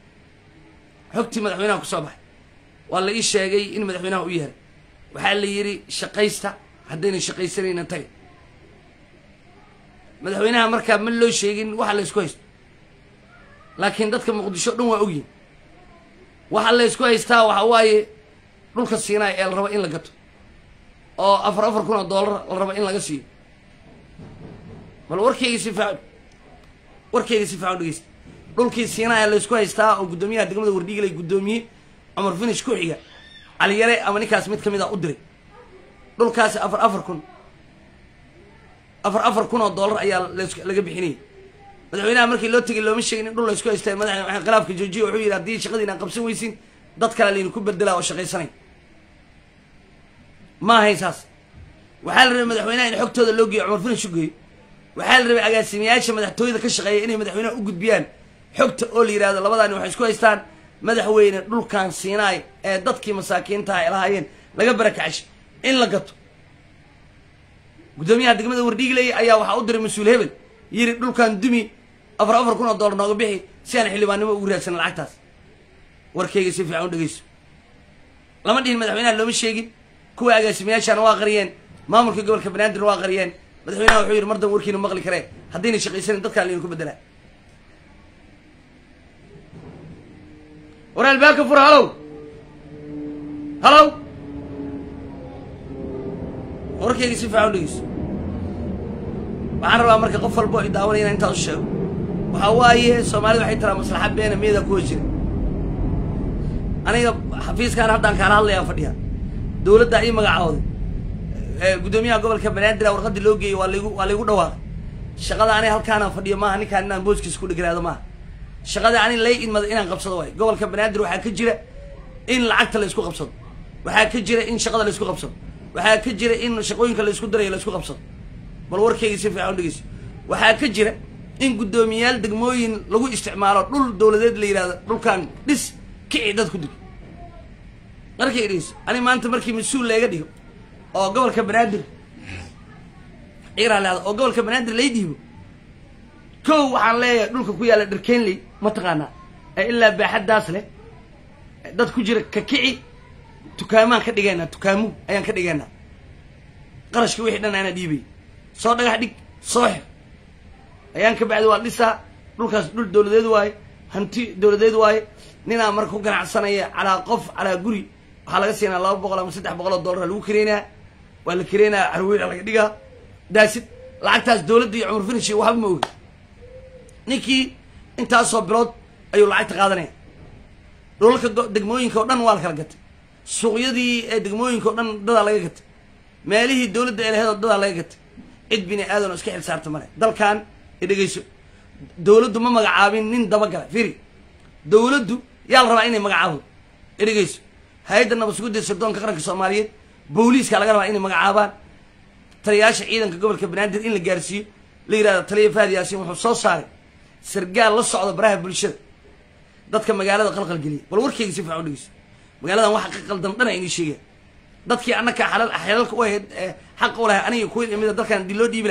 xogtii madaxweynaha kusoo baxay waa la ii sheegay in madaxweynaha u yahay waxaa la yidhi shaqaysta haddayna shaqaysanayna taga madaxweynaha markaa ma loo sheegin waxa la isku haysto laakiin dadka muqdisho dhan waa ogyihin waxa la isku haystaa waxa waaye dhulka siinaay ee la rabo in la gato oo afar afar kun oo doolar la rabo in laga siiyo bal warkayga si faaco warkayga si faaco dhegeysta dhulkii siinaaya la isku haystaa oo guddoomiyaha degmada wardhiiglay guddoomiye cumar finish ku xiga caliyare ama ninkaas mid ka mid a u diray dhulkaasi afar afar kun afar afar kun oo doolar ayaa las- laga bixinayay madaxweynaha markii loo tegay looma sheegin in dhul la isku haystay madax waxay khilaafka joojiye wuxuu yidhi haddii shaqadiina aan qabsan weysin dad kale layna ku bedelaa oo shaqaysanay ma ahayn saas waxaa la rabay madaxweynaha in xogtooda loo geeyo cumar finish u geeyo waxaa la rabay agaasimayaasha madaxtooyada ka shaqeeya inay madaxweynaha u gudbiyaan xogta oo la yidhahdo labadaani waxay isku haystaan madaxweyne dhulkan siinaay ee dadkii masaakiintaha ay lahaayeen laga barakacashay in la gato guddoomiyaha degmada wardhiigley ayaa waxaa u diray mas-uul hebel yiri dhulkan dumi afar afar kun oo doolar nooga bixi si aan xildhibaannimo ugu raadsana lacagtaas warkayga si fiican u dhegeyso lama dhihin madaxweynaha looma sheegin kuwa agaasimayaashaana waa qariyeen maamulka gobolka banaadirna waa qariyeen madaxweynaha wuxuu yidhi mar dan warkiina maqli karee haddayna shaqaysanin dadkaan laynu ku bedelaa war albaabka fura halow halow warkayga si fiican u dhegeyso waxaan rabaa marka qof walbo i daawanaya inaan intaas u sheego waxaa waaye soomaalida waxay tiraa maslaxa beena meeda kuwa jira aniga xafiiskaan haddaan kaala hadlayaa fadhiya dowladda ii magacooday ee guddoomiyaha gobolka banaadir warqadii loo geeyey waa laygu waa laygu dhawaaqay shaqada aniga halkaanaan fadhiyo maaha ninkaan inaan booskiisa ku dheganaado maaha shaqada ani lay idmada inaan qabsado waayo gobolka banaadir waxaa ka jira in lacagta la isku qabsado waxaa ka jira in shaqada la isku qabsado waxaa ka jira in shaqooyinka la isku darayo la isku qabsado bal warkayga si fiican u dhegeyso waxaa ka jira in guddoomiyaal degmooyin lagu isticmaalo dhul dowladeed la yidhahdo dhulkan dhis kici dad ku dig markay dhegeyso ani maanta markii mas-uul layga dhigo oo gobolka banaadir ciiraa leeda oo gobolka banaadir lay dhiibo kow waxaan leeyahay dhulka ku yaalla dharkenley mataqaanaa ee ilaa baaxaddaas leh dad ku jira ka kici tukaamaan ka dhigaynaa tukaamu ayaan ka dhigaynaa qarashka wixii dhan aanaa dhiibay soo dhagax dhig soo xir ayaan ka bacdi waa dhisaa dhulkaas dhul dowladeed waaye hanti dowladeed waaye ninaa marka ku ganacsanaya calaa qof calaa guri waxaa laga siinaa laba boqol ama saddex boqol oo dollar lagu kareynaa waa la kareynaa carweyla laga dhigaa daasid lacagtaas dowladda iyo cumar finish waxba ma ogi ninkii intaasoo bilood ayuu lacagta qaadanaya dhulalka go- degmooyinka oo dhan waa la kala gatay suuqyadii ee degmooyinka oo dhan dadaa laga gatay meelihii dowladda ee laheed oo dadaa laga gatay cid bini aadan oo iska xil saarta male dalkan i dhegeyso dowladdu ma magacaabin nin dabagala firi dowladdu yaa la rabaa inay magacaabo i dhegeyso hay-adda nabadsugudda sirdoonka qaranka soomaaliyeed booliiska laga rabaa inay magacaabaan taliyayaasha ciidanka gobolka banaadir in la gaarsiiyo la yidhahdo taliya faad yaasiin wuxuu soo saaray sargaal la socda baraha bulshada dadka magaalada qalqal geliya bal warkeyga si fiican u dhegeyso magaaladan waxa ka qaldan dhana inii sheegaya dadkii annaka xalal xelalka u ahayd ee xaqa u lahay aniga kuwa imida dalkan dii loo dhiibi lahaa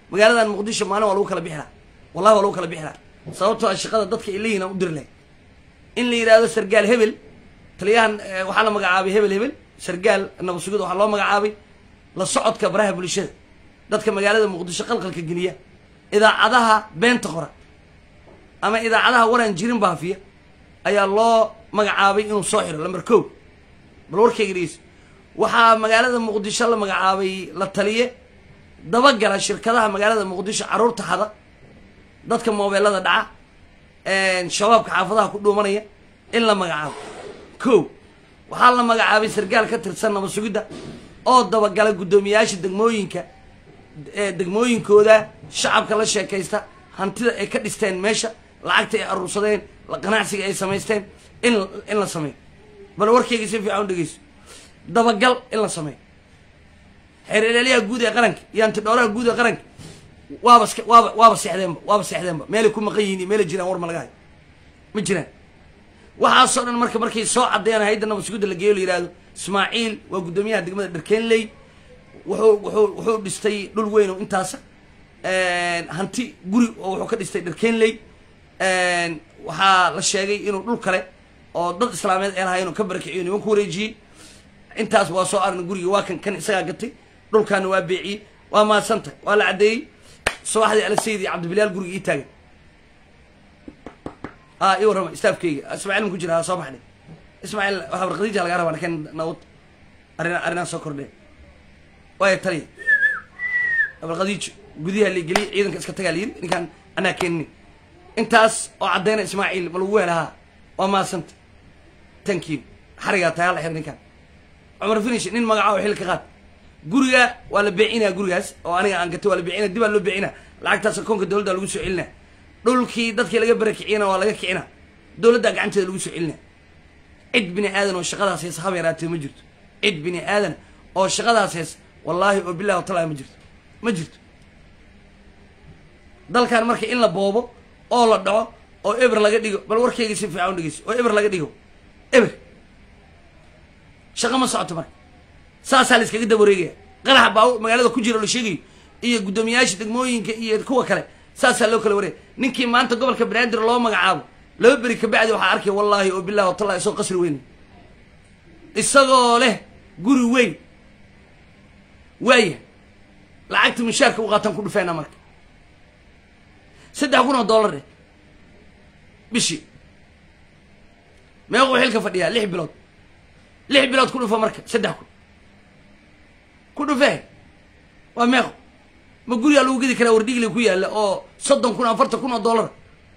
magaaladan muqdisho maalin waa lagu kala bixi laha wallahi waa lagu kala bixi laha sababtoo a shaqada dadka ay leeyihin aan u diri lahay in la yidhaahdo sargaal hebel taliyahan waxaa la magacaabay hebel hebel sargaal nabad sugida waxaa loo magacaabay la socodka baraha bulshada dadka magaalada muqdisho qalqalka geliya idaacadaha beenta qora ama idaacadaha waraan jirin baafiya ayaa loo magacaabay inuu soo xiro lamber ko bal warkayga dhegeyso waxaa magaalada muqdisho la magacaabay la taliye dabagala shirkadaha magaalada muqdisho carruurta hada dadka moobeelada dhaca shabaabka xaafadaha ku dhuumanaya in la magacaabo ko waxaa la magacaabay sargaal ka tirsan nabad sugidda oo dabagala guddoomiyayaasha degmooyinka degmooyinkooda shacabka la sheekaysta hantida ay ka dhisteen meesha lacagta ay aruursadeen ganacsiga ay samaysteen in in la sameeyo bal warkayga si fiican u dhegeyso dabagal in la sameeyo xeerelelyaha guud ee qaranka iyo antidhooraha guud ee qaranka waaba sk waaba waaba seexdeenba waaba seexdeenba meelay ku maqan yihiin iyo meelay jiraan war ma laga hayo ma jiraan waxaasoo dhan marka markay soo caddeeyaan hayadda nabad sugudda la geeyo la yihahdo ismaaciil waa guddoomiyaha degmada dharkeenley wuxuu wuxuu wuxuu dhistay dhul weyn oo intaasa hanti guri oo wuxuu ka dhistay dharkeenley waxaa la sheegay inuu dhul kale oo dad islaameed ee lahaa inuu ka barakiciyo niman ku wareejiyey intaas waa soo arna guriga waa kan kan isagaa gatay dhulkaana waa beeciyey waa maadsantah waa la caddeeyey subaxdii alasayid iyo cabdibilaal guriga ii taagan a ii warrama staafkeyga ismaaciil ma ku jira soo baxnay ismaaciil waxaa warqadiija lagaa rabaa lakin nawad arina arrinaa soo kordheen waaya taliya warqadiijo gudiha la geliyay ciidanka iska tagaa layiri ninkaan anaa keenini intaas oo caddeyna ismaaciil ma lagu helahaa waa maadsanta thank you xarigaa tagaa la xir ninkaan cumar finish nin magaca oo xilka qaad guriga waa la beecinaa gurigaas oo aniga aan gatay waa la beecina dib aa loo beecina lacagtaas akoonka dowladda lagu soo celina dhulkii dadkii laga barakiciyana waa laga kicina dowladdaa gacanteeda lagu soo celina cid bini aadan oo shaqadaas hees haba yaraatee ma jirto cid bini aadan oo shaqadaas hees wallaahi oo billahi watalahi ma jirto ma jirto dalkan marka in la boobo oo la dhaco oo eber laga dhigo bal warkayga si fiican u dhegeyso oo eber laga dhigo eber shaqo ma socoto marka saasaa la iskaga daba wareegaya qaraxa baa magaalada ku jira oo la sheegayo iyo guddoomiyayaasha degmooyinka iyo kuwa kale saasaa loo kala wareegaya ninkii maanta gobolka banaadir loo magacaabo laba beri kabacdi waxaa arkaya wallaahi oo billahi watallahi isagoo qasri weyn isagoo leh guri weyn waaya lacagta mushaarka u qaataan ku dhufeena marka saddex kun oo dollar eh bishii meequu xilka fadhiyaa lix bilood lix bilood ku dhufa marka saddex kun ku dhufee waa meeqo ma gurigaa lagu gedi karaa wardhigile ku yaalla oo soddon kun afartan kun oo dollar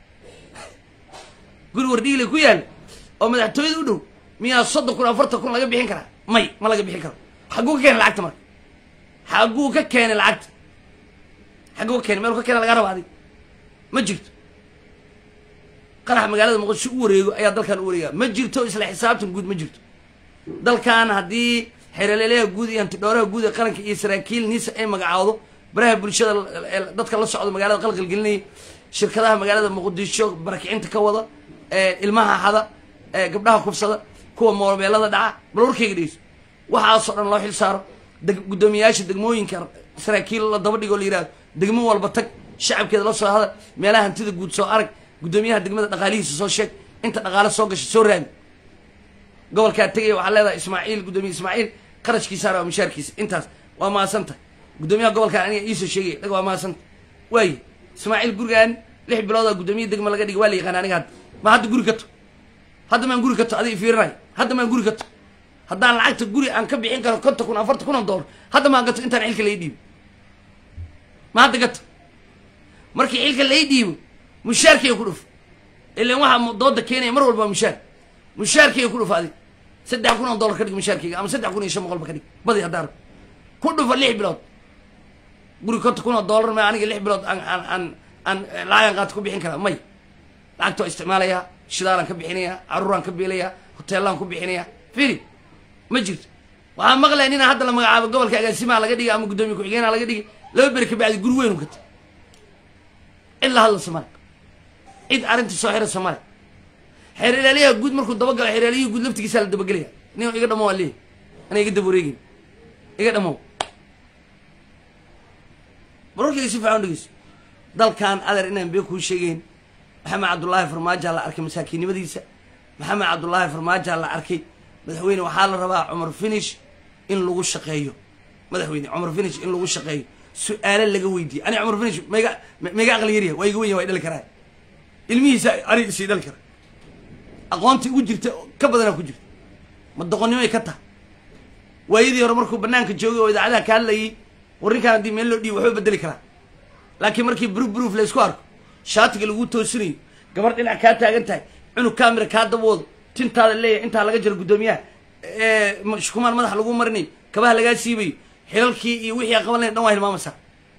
guri wardhigile ku yaalla oo madaxtooyada u dhow miyaa soddon kun afartan kun laga bixin karaa may ma laga bixin karo xagguu ka keenay lacagta marka xagguu ka keenay lacagta xagguu ka keenay meel ka keena laga raba adig ma jirto qarax magaalada muqdisho u wareego ayaa dalkan u wareegaa ma jirto isla xisaabtan guud ma jirto dalkan haddii xeeraleelaha guud iyo antidhooraha guud ee qaranka iyo saraakiil niisa ay magacaawdo baraha bulshada dadka la socdo magaalada qalqalgelinaya shirkadaha magaalada muqdisho barakicinta ka wada ilmaha xada gabdhaha kufsada kuwa moobeelada dhaca bal warkayga dhegeyso waxaasoo dhan loo xil saaro guddoomiyayaasha degmooyinka saraakiil la daba dhigo la yihahdo degmo walba tag shacabkeeda la soo hadal meelaha hantida guud soo arag guddoomiyaha degmada dhaqaalihiisa soo sheeg inta dhaqaale soo gasha soo raadi gobolkaa tegaya waxaa leedahay ismaaciil guddoomiye ismaaciil qarashkiisaana waa mushaarkiisa intaas waa mahadsanta guddoomiyaha gobolkaan aniga iisoo sheegaya dhaga waa mahadsanta waaye ismaaciil gurigaan lix biloodaa guddoomiye degma laga dhigay waa la yaqaana aniga hadda ma hadda guri kato hadda maan guri kato adiga fiirinayo hadda maan guri kato haddaan lacagta guri aan ka bixin karo konton kun afartan kun oo dollar hadda maan gato intaan xilka lai dhiibo ma hadda gato markii xilka lai dhiibo mushaarkiiga ku dhuf ilan waxaa dooda keenaya mar walba mushaar mushaarkiiga ku dhuf adig saddex kun oo dollar ka dhig mushaarkeyga ama saddex kun iyo shan boqolba ka dhig badi haddaan rab ku dhufa lix bilood guri konton kun oo dollar ma aniga lix bilood aan aan aan aan lacagan qaata ku bixin karaa may lacagta waa isticmaalayaa shidaalaan ka bixinayaa caruuraan ka biilayaa hoteellaan ku bixinayaa firi ma jirto waxaa maqlaya ninaa hadda la magacaabo gobolka agaasimaha laga dhigay ama guddoomiye ku-xigeenaha laga dhigay laba beri ka bacdi guri weyn u gatay cid la hadlaysa male cid arrinta soo xiraysa male xeer ilaaliyaha guud markuu dabagalo xeer ilaaliyihii guud laftigiisaa la dabagelaya nin iga dhamo waa leeyahy ana iga daba wareegin iga dhamow wararkayga si fiican dhegeyso dalkan adeer inaan been kuu sheegeyn maxamed cabdullaahi farmaajaa la arkay masaakiinnimadiisa maxamed cabdullaahi farmaajaa la arkay madaxweyne waxaa la rabaa cumar finish in lagu shaqeeyo madaxweyne cumar finish in lagu shaqeeyo su-aalo laga weydiiye ani cumar finish mayga mayga aqli yarya waa iga wenya waa dhali karaa ilmihiisa ani isii dhali kara aqoonta ugu jirta ka badanaa ku jirta ma doqonnimoy ka taha waayadii hore markuu banaanka joogay oo idaacadaha ka hadlayay warrinkaan haddii meel loo dhiibo waxba bedeli karaa laakiin markii bruf bruf la isku arko shaatiga lagu toosinayo gabar dhinac kaa taagan tahay cunug kaamira kaa daboodo tintaada leeyahay intaa laga jiro guddoomiyaha shukumaan madaxa lagu marinayo kabaha lagaa siibayo xilalkii iyo wixii a qaban lahayn dhan waa hilmaamaysaa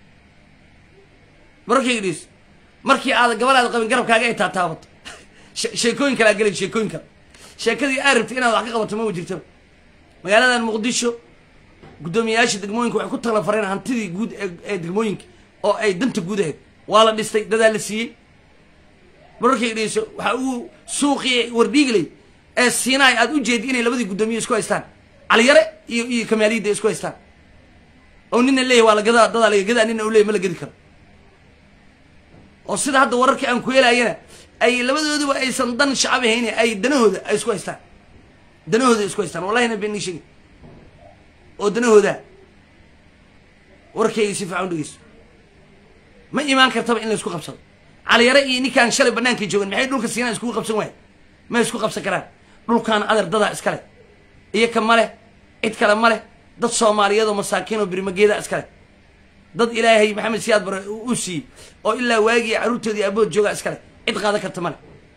mararkayga dhiis markii aada gabalaada qabin garabkaaga ay taataabato sheekooyin kale aa gelay sheekooyin kale sheekadii aa rabtay inaad wax ka qabato ma jirtaba magaaladan muqdisho guddoomiyayaasha degmooyinka waxay ku tala fareen hantidii guud ee degmooyinka oo ay danta guud ahayd waa la dhistay dadaa la siiyey mararkayga dhigeyso waxa uu suuqii wardhiigley ee siinaay aad u jeedi inay labadii guddoomiye isku haystaan caliyare iyo iyo kamaaliyadda isku haystaan oo nina leeyahy waa la gadaa dadaa laga gadaa nina u leeyahy ma la gedi karo oo sida hadda wararkii aan ku helaayana ay labadooduba aysan dan shacab ahayn ay danahooda ay isku haystaan danahooda isku haystaan wallahina been nii sheegi oo danahooda warkayga si fiican u dhegeyso ma imaan kartaba in la isku qabsado caliyare iyo ninkaan shalay bannaankay joogan maxay dhulka siinaan iskugu qabsan waaya ma isku qabsan karaan dhulkaan adeer dadaa iskale iyo ka ma leh cid kale ma leh dad soomaaliyeed oo masaakiin oo birimageeda iskale dad ilaahay maxamed siyaad bare u siiyey oo ilaa waagii carruurtoodii abood joogaa iskale cid qaadan karta male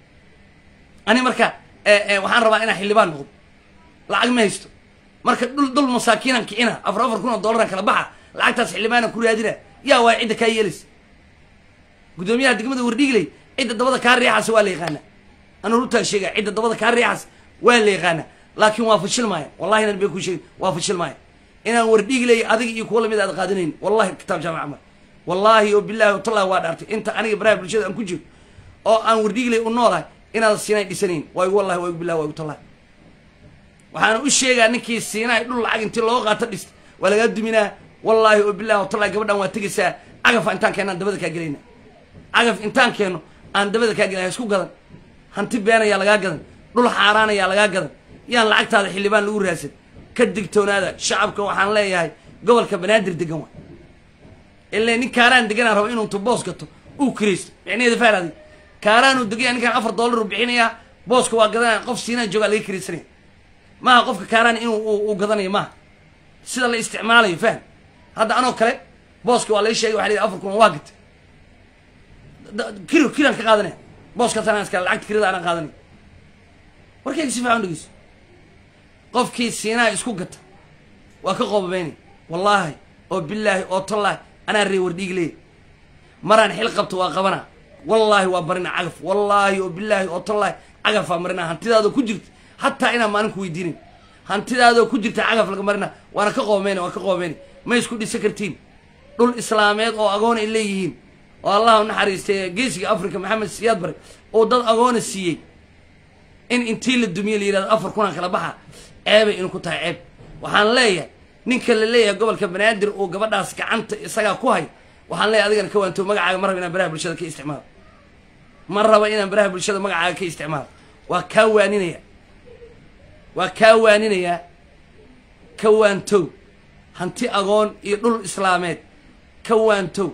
ani marka waxaan rabaa inaan xildhibaan noqdo lacag ma haysto marka dhul dhul masaakiinan kicina afar afar kun oo dollaran kala baxa lacagtaas xildhibaana ku raadina yaa waay cidda kaa yeelaysa guddoomiyaha degmada wardhiigley cidda dabada kaa riixaasa waa la yaqaanaa anuu runtaa sheega cidda dabada kaa riixaas waa la yaqaanaa laakiin waa fashil maaya wallahi inan been kuu sheegin waa fashil maaya inaan wardhiigley adiga iyo kuwa lamid aad qaadanayn wallahi kitaab jaamac mar wallaahi oo billahi o tallahi waa dhaartay inta aniga baraha bulshada aan ku jiro oo aan wardhiigley u noolahay inaad siinay dhisanayn waa igu wallahi waa igu billahi waa igu tallahi waxaana u sheegaa ninkii siinaay dhul lacag intii loo qaato dhista waa lagaa duminaa wallaahi oo billahi o tallahi gabadhan waa tegaysaa cagafa intaan keenno aan dabada kaa gelayna cagaf intaan keenno aan dabada kaa gelay ha isku gadan hanti been ayaa lagaa gadan dhul xaaraan ayaa lagaa gadan yaan lacagtaada xildhibaan lagu raadsan ka digtoonaada shacabka waxaan leeyahay gobolka banaadir degan wa ilaa nin kaaraan deganaan rabo inuu intu boos gato uu kiraysto micnaheeda faal adig kaaraanuu degaya ninkaan afar dollar uu bixinayaa booska waa gadanaya qof siinaa joogaa laga kiraysanaya maaha qofka kaaraan inuu uu gadanayo maaha sida la isticmaalayo fahm hadda anoo kale booska waa lai sheegay waxa la afar kun waa gatay kiro kiraan ka qaadanaya booskaas anaan iskale lacagta kirada anaan qaadanaya warkayga si fiican dhegeyso qofkii siinaa isku gata waa ka qoobabeynay wallaahi oo bilaahi oo tallaahi anaa ree wardhiig leey maraan xil qabto waa qabana wallaahi waa barina cagaf wallaahi oo bilaahi oo tallaahi cagafaa marina hantidaadoo ku jirta hataa inaan maalinku weydiinin hantidaadoo ku jirta cagaf laga marina waana ka qoobameynay waa ka qoobameynay ma isku dhisan kartiin dhul islaameed oo agoon ay leeyihiin oo allah u naxariistay geesiga africa maxamed siyaad bare oo dad agoona siiyey in intii la dumiye la yidhahdo afar kunaan kala baxa ceebay inu ku tahay ceeb waxaan leeyahay ninka la leeyahay gobolka banaadir oo gabadhaas gacanta isagaa ku hay waxaan leeyahay adigana ka waanto magacaaga ma raba inaan baraha bulshada ka isticmaalo ma raba inaan baraha bulshada magacaaga ka isticmaalo waa kaa waaninaya waa kaa waaninayaa ka waantow hanti agoon iyo dhul islaameed ka waantow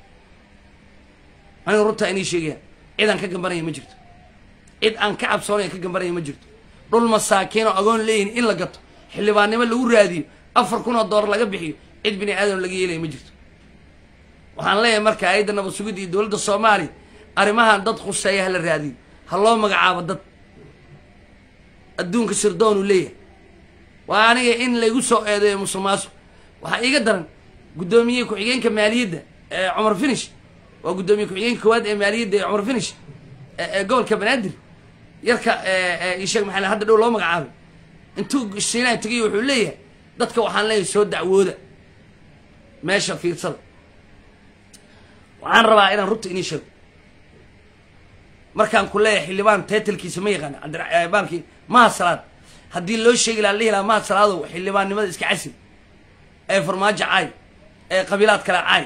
aniga runtaa inii sheegaya cid aan ka gambanaya ma jirto cid aan ka cabsoonaya ka gambanaya ma jirto dhul masaakiin oo agoon leeyihin in la gato xildhibaannimo lagu raadiyo afar kun oo doolar laga bixiyo cid bini aadam laga yeelaya ma jirto waxaan leeyahay marka ayadda nabad sugidda iyo dowladda soomaaliya arrimahan dad khuseeya ha la raadiyo ha loo magacaabo dad adduunka sirdoonu leeyahay waa aniga in laygu soo eedeeyo musuqmaasuq waxaa iiga daran guddoomiye ku-xigeenka maaliyadda ee cumar finish waa guddoomiye ku-xigeenka koowaad ee maaliyadda ee cumar finish ee gobolka banaadir yarka isheeg maxaa hadda dhow loo magacaabay intuu siinaa tegay wuxuu leeyahay dadka waxaan leeyahay soo dacwooda meesha fiirsada waxaan rabaa inaan runta inii sheego markaan ku leeyahay xildhibaan teetalkiisa ma yaqaana cabdibaalkii maha salaad haddii loo sheegi laha lihi lahaa maha salaadow xildhibaannimada iska casil ee farmaajo caay ee qabiilaad kale caay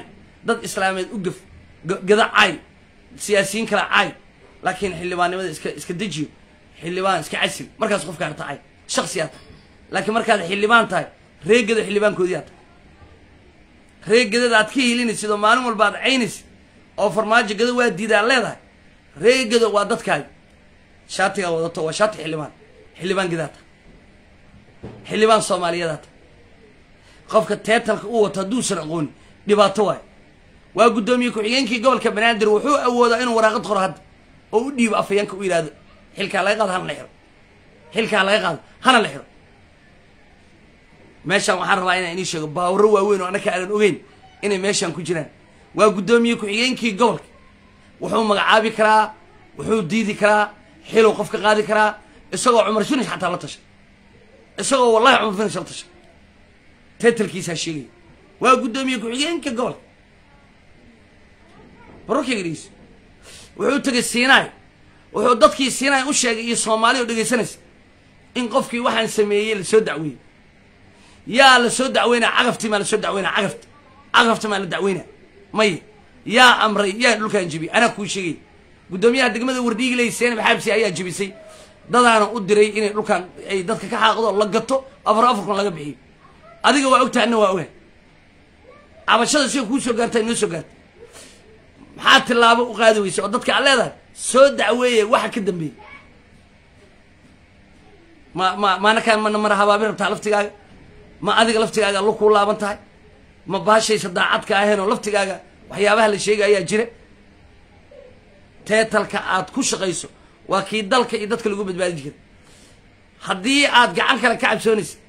dad islaameed u gaf gada caay siyaasiyiin kale caay laakiin xildhibaannimada iska iska dejiyo xildhibaan iska casil markaas qofka harta caay shaksiyaa tahay laakiin markaad xildhibaan tahay reegada xildhibaankoodiyaa tahay reegadada aad ka hilinaysid oo maalin walba aad caynaysid oo farmaajo gada waa diida aad leedahay reegada waa dadkaaga shaatigaa wadato waa shaati xildhibaan xildhibaan gadaa tahay xildhibaan soomaaliyadaa tahay qofka teetalka u wato hadduusan aqoonin dhibaato waayo waa guddoomiye ku-xigeenkii gobolka banaadir wuxuu awoodaa inuu waraaqad qoro hadda oo u dhiibo afhayeenka u yidhahdo xilkaa laga qaado hana la xiro xilkaa laga qaado hana la xiro meeshaan waxaan rabaa inaan inii sheego baawaro waaweyn oo annaka aanan ogeyn inay meeshaan ku jiraan waa guddoomiye ku-xigeenkii gobolka wuxuu magacaabi karaa wuxuu diidi karaa xiluu qof ka qaadi karaa isagoo cumar finish xataa la tasha isagoo wallahi cumar finish la tasha teetalkiisaa sheegaya waa guddoomiye ku-xigeenka gobolka barorkaygadhiis wuxuu tegay siinaay wuxuu dadkii siinaay u sheegay iyo soomaali oo dhegaysanaysa in qofkii waxaan sameeyey lasoo dacweeyey yaa la soo dacweynaa cagaftii maa lasoo dacweynaa cagafti cagafta maa la dacweynaa maya yaa amray yaa dhulkaan jebiyey anaa kuu sheegay guddoomiyaha degmada wardhiigley seenab xaabsi ayaa jebisay dadaana u diray inay dhulkaan ay dadka ka xaaqdo la gato afar afar kun laga bixiyo adiga waa ogtahay anna waa ogaan cabashada sida kuu soo gaarta inoo soo gaarta maxaa tillaabo u qaadi weysa oo dadka aad leedahay soo dacweeye waxa ka dambeeyey ma ma maanakaan mana mara habaabin rabtaa laftigaaga ma adiga laftigaaga allo kuu laaban tahay ma baashaysa daacadka aheen oo laftigaaga waxyaabaha la sheegay ayaa jira teetalka aad ku shaqayso waa kii dalka iyo dadka lagu badbaadin jira haddii aad gacan kale ka cabsoonaysa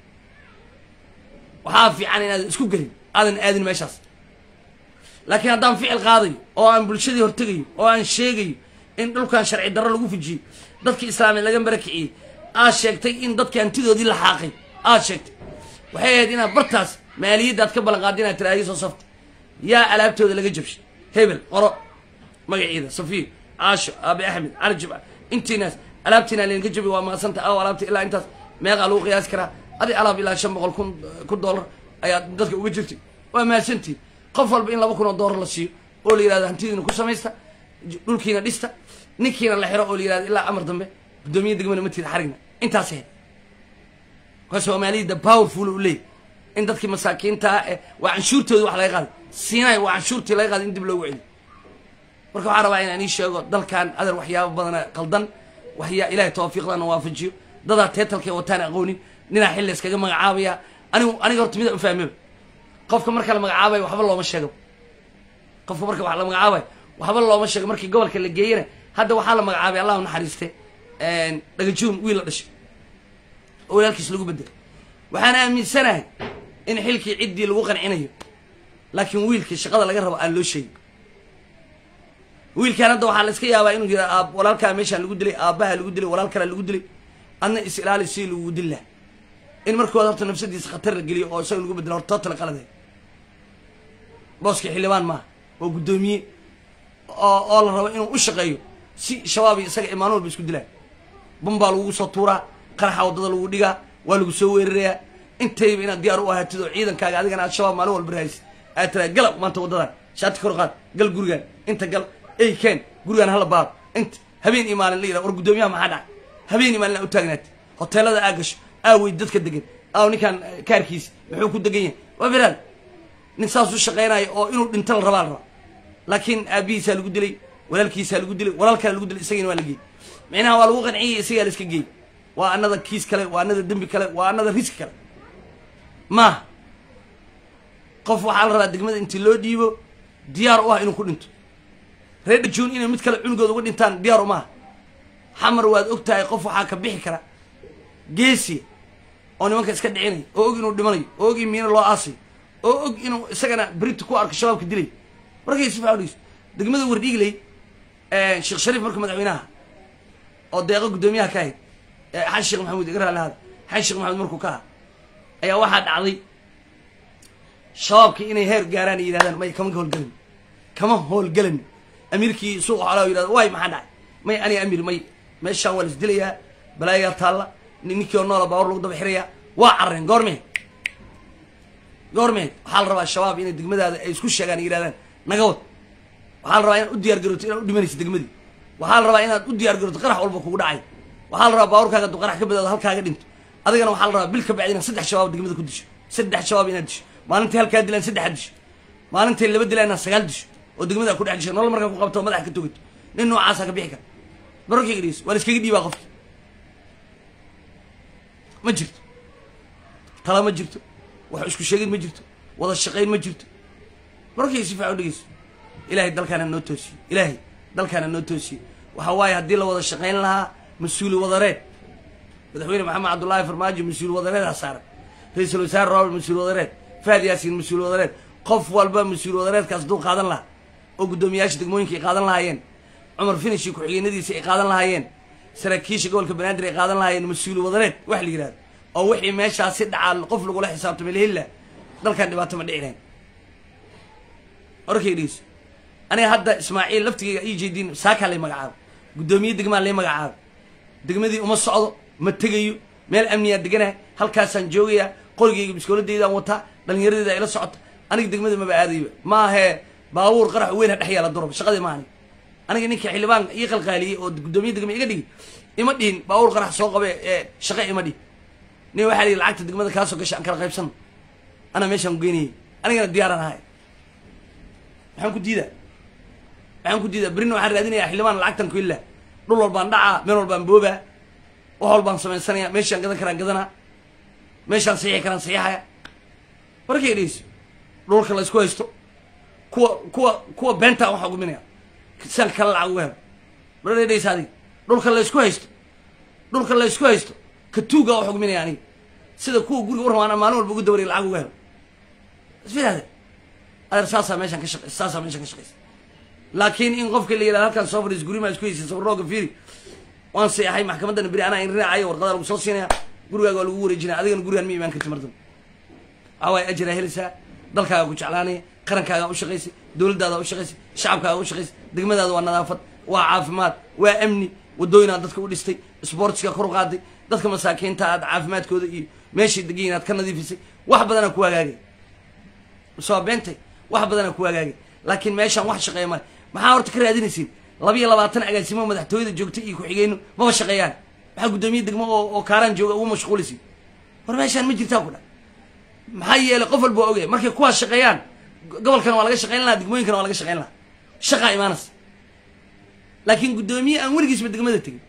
waxaa fiican inaadan isku gelin aadan aadin meeshaas laakiin haddaan ficil qaadayo oo aan bulshadii hortegayo oo aan sheegayo in dhulkan sharci darro lagu fujiyey dadkii islaamied laga barakiciyey aad sheegtay in dadki hantidoodii la xaaqay aad sheegtay waxay ahayd inaad bartaas maaliyaddaad ka ballan qaada inaad tiraahdi soo safta yaa alaabtooda laga jabshay hebel qoro magaciida safiir caasho aabe axmed cali jibca intiinaas alaabtiina laydinka jabi waa mahadsanta aw alaabta ilaa intaas meeqaa lagu qiyaasi karaa adi alaab ilaa shan boqol kun kun dollar ayaad dadka uga jirtay waa mahadsantii qof walba in laba kun oo dollar la siiyo oo la yihahdo hantidiina ku samaysta dhulkiina dhista ninkiina la xiro oo la yihahdo ilaa amar dambe guddoomiya degmana ma tida xarigna intaas ahayd marka soomaaliyada powerful u leeyahy in dadkii masaakiintaa eh waa canshuurtooda wax laga qaaday siinay waa canshuurtii laga qaaday in dib loogu celiyo marka waxaan rabaa inaan ii sheego dalkan adar waxyaaba badana qaldan waxyaa ilahay tawfiiqdana waafajiyo dadaa teetalkay wataan aqoonin ninaa xilli iskaga magacaabaya anigu aniga horta mida ufahmaba qofka marka la magacaabayo waxba looma sheego qofka marka wax la magacaabayo waxba looma sheego markii gobolka la geeyana hadda waxaa la magacaabay allah u naxariiste dhagajuun wiil la dhashay oo walaalkiis lagu bedelay waxaan aaminsanahay in xilkii ciddii lagu qancinayo laakiin wiilkii shaqada laga rabo aan loo sheegin wiilkaan hadda waxaa la iska yaabaa inuu yira aab walaalkaa meeshaan lagu dilay aabbaha lagu dilay walaal kalea lagu dilay adna is ilaali si lagu dil laha in markooda horta nafsadiisa khatar la geliyo oo isaga lagu bedelo horta tootala qalade booskii xildhibaan maaha waa guddoomiye oo oo la rabo inuu u shaqeeyo si shabaab iyo isaga imaan walba isku dilaan bun baa lagugu soo tuuraa qaraxa waddada lagu dhigaa waa lagu soo weerarayaa intayba inaad diyaar u ahaatid oo ciidankaaga adigana aad shabaab maalin walba rahaysid aad tiraa gala maanta waddadan shaati kor qaad gal gurigaan inta gal ey keen gurigaan hala baaro inta habeen iyo maalin la yidhaha war guddoomiyaha maxaa dhacay habeen iyo maalin aa u taagnaatid hoteelada aa gasho aawey dadka degan aaw ninkaan kaarkiisi muxuu ku degan yahay waa firaad nin saas u shaqaynayo oo inuu dhinto la rabaa la rabaa laakiin aabihiisaa lagu dilay walaalkiisaa lagu dilay walaal kale lagu dilay isagiina waa la geeyey micnaha waa lagu qanciyay isagaa la iska geeyey waa anada kiis kale waa anada dembi kale waa anada riski kale maaha qof waxaa la rabaa degmada intii loo dhiibo diyaar u ah inuu ku dhinto reer dhajuun inay mid kale cunugooda uga dhintaan diyaar umaaha xamar waad og tahay qof waxaa ka bixi kara geesiya oo nimanka iska dhicinaya oo og inuu dhimanayo oo og in miina loo aasayo oo og inuu isagana berita ku arko shabaabka dilay markay si faadhigso degmada wardhiigley sheekh shariif marka madaxweynaha oo deeqo guddoomiyaha ka ahayd xasan sheekh maxamuud iga raali hada xasan sheekh maxamuud markuu ka aha ayaa waxaa dhacday shabaabkii inay heer gaaraan ay yidhahdaan may kama howlgelin kama howlgelin amiirkii suuqa xolaa yidhahda waay maxaa dhacay may aniga amiir may meeshaan waa la isdilayaa balaayaa taalla ninkii oo noola baawar lagu daba xirayaa waa carreen goormee goormeed waxaa la rabaa shabaab inay degmadaada ay isku sheegaan ay yidhahdaan naga wad waxaa la rabaa inaad u diyaar garoto inaad u dhimanayso degmadii waxaa la rabaa inaad u diyaar garoto qarax walba kugu dhacay waxaa la rabaa baaburkaaga hadduu qarax ka badaado halkaaga dhinto adigana waxaa la rabaa bil ka bacdi inaad saddex shabaab degmada ku disho saddex shabaab inaad disho maalintii halkaa dilaan saddexaad disho maalintii laba dilaan inaad sagaal disho oo degmada ku dhex disho nolol markaa ku qabto oo madaxa ka togato nin noocaasa ka bixi kara barorkayga dhegeyso waa la iskaga dhiibaa qofki ma jirto tala ma jirto wax isku sheegid ma jirto wada shaqayn ma jirto barorkayga si fiican u dhegeyso ilaahay dalkaana noo toosiyo ilaahay dalkaana noo toosiyo waxa waaye haddii la wada shaqayn lahaa mas-uuli wadareed madaxweyne maxamed cabdullaahi farmaajo mas-uul wadareedaa saaran ra-iisul wasaare robert mas-uul wadareed faad yaasiin mas-uul wadareed qof walba mas-uul wadareedkaas hadduu qaadan lahaa oo guddoomiyaasha degmooyinka ay qaadan lahaayeen cumar finishii ku-xigeenadiisa ay qaadan lahaayeen saraakiisha gobolka banaadir ay qaadan lahaayeen mas-uul wadareed wax la yidhahdo oo wixii meeshaasi dhacaa qof lagula xisaabtamay lahilla dalkan dhibaato ma dhici lahayn orkay dhegeyso aniga hadda ismaaciil laftigeyga ii jeediin saakaa lay magacaabo guddoomiye degmaa lay magacaabo degmadii uma socdo ma tegayo meel amniyaa deganaha halkaasaan joogayaa qorigeyga biskooladeydaan wataa dhallinyaradeeda ila socota aniga degmada maba aadayba maahee baabuur qarax weyn ha dhex yaala duraba shaqadii ma anig aniga ninka xildhibaan ii qalqaaliyey oo guddoomiye degma iga dhigi ima dhihin baabuur qarax soo qabe ee shaqa ima dhihin nin waxaa la yidhi lacagta degmada kaasoo gasha aan kala qaybsano anaa meeshaan ku geynayay anigana diyaaraan ahay maxaan ku diidaa maxaan ku diidaa berrina waxaan raadinayaa xildhibaan lacagtan ku illaa dhul walbaan dhacaa meel walbaan boobaa wax walbaan samaysanayaa meeshaan gadan karaan gadanaa meeshaan saxiixi karaan saxiixaya warkay dhegeyso dhulka la isku haysto kuwa kuwa kuwa beentaa waxaa guminaya siaan kala lacag uga helo marada dhegeysa adiga dhulka la isku haysto dhulka la isku haysto ka tuuga waxaa guminaya aniga sida kuwa guriga u rabaan maalin walba ugu dawariya lacag uga helo isfilaade adeer saasaa meeshaan ka shaqeysa saasaa meeshaan ka shaqeysa laakiin in qofka la yidhahdo halkaan soo fadhiis gurimaa isku haysay sabarooga fiiri waan seexay maxkamaddana beri anaa in raacayo warqadaa lagu soo siinaya gurigaaga waa lagu wareejinaya adigana gurigaan ma imaan karti mardan waxawaay ajiraa helaysaa dalkaaga ku jeclaanaya qarankaaga u shaqaysay dowladdaada u shaqaysay shacabkaaga u shaqaysay degmadaada waa nadaafad waa caafimaad waa amni wadooyinaad dadka u dhistay sboortiska kor u qaaday dadka masaakiinta aad caafimaadkooda iyo meeshay degayin aad ka nadiifisay wax badanaa ku hagaagay soo beentay wax badanaa ku hagaagay laakiin meeshaan wax shaqeeya male maxaa horta ka raadinaysiin laba iyo labaatan agaasimo madaxtooyada joogta iyo ku-xigeyno maba shaqeeyaan maxaa guddoomiye degmo oo oo kaaraan jooga ugu mashquulaysiin war meeshaan ma jirtaa ku dha maxaa yeelay qof walba waa ogaya markay kuwaas shaqeeyaan gobolkana waa laga shaqeyn lahaa degmooyinkana waa laga shaqeyn lahaa shaqaa imaanaysa laakiin guddoomiye aan weligiisba degmada tegin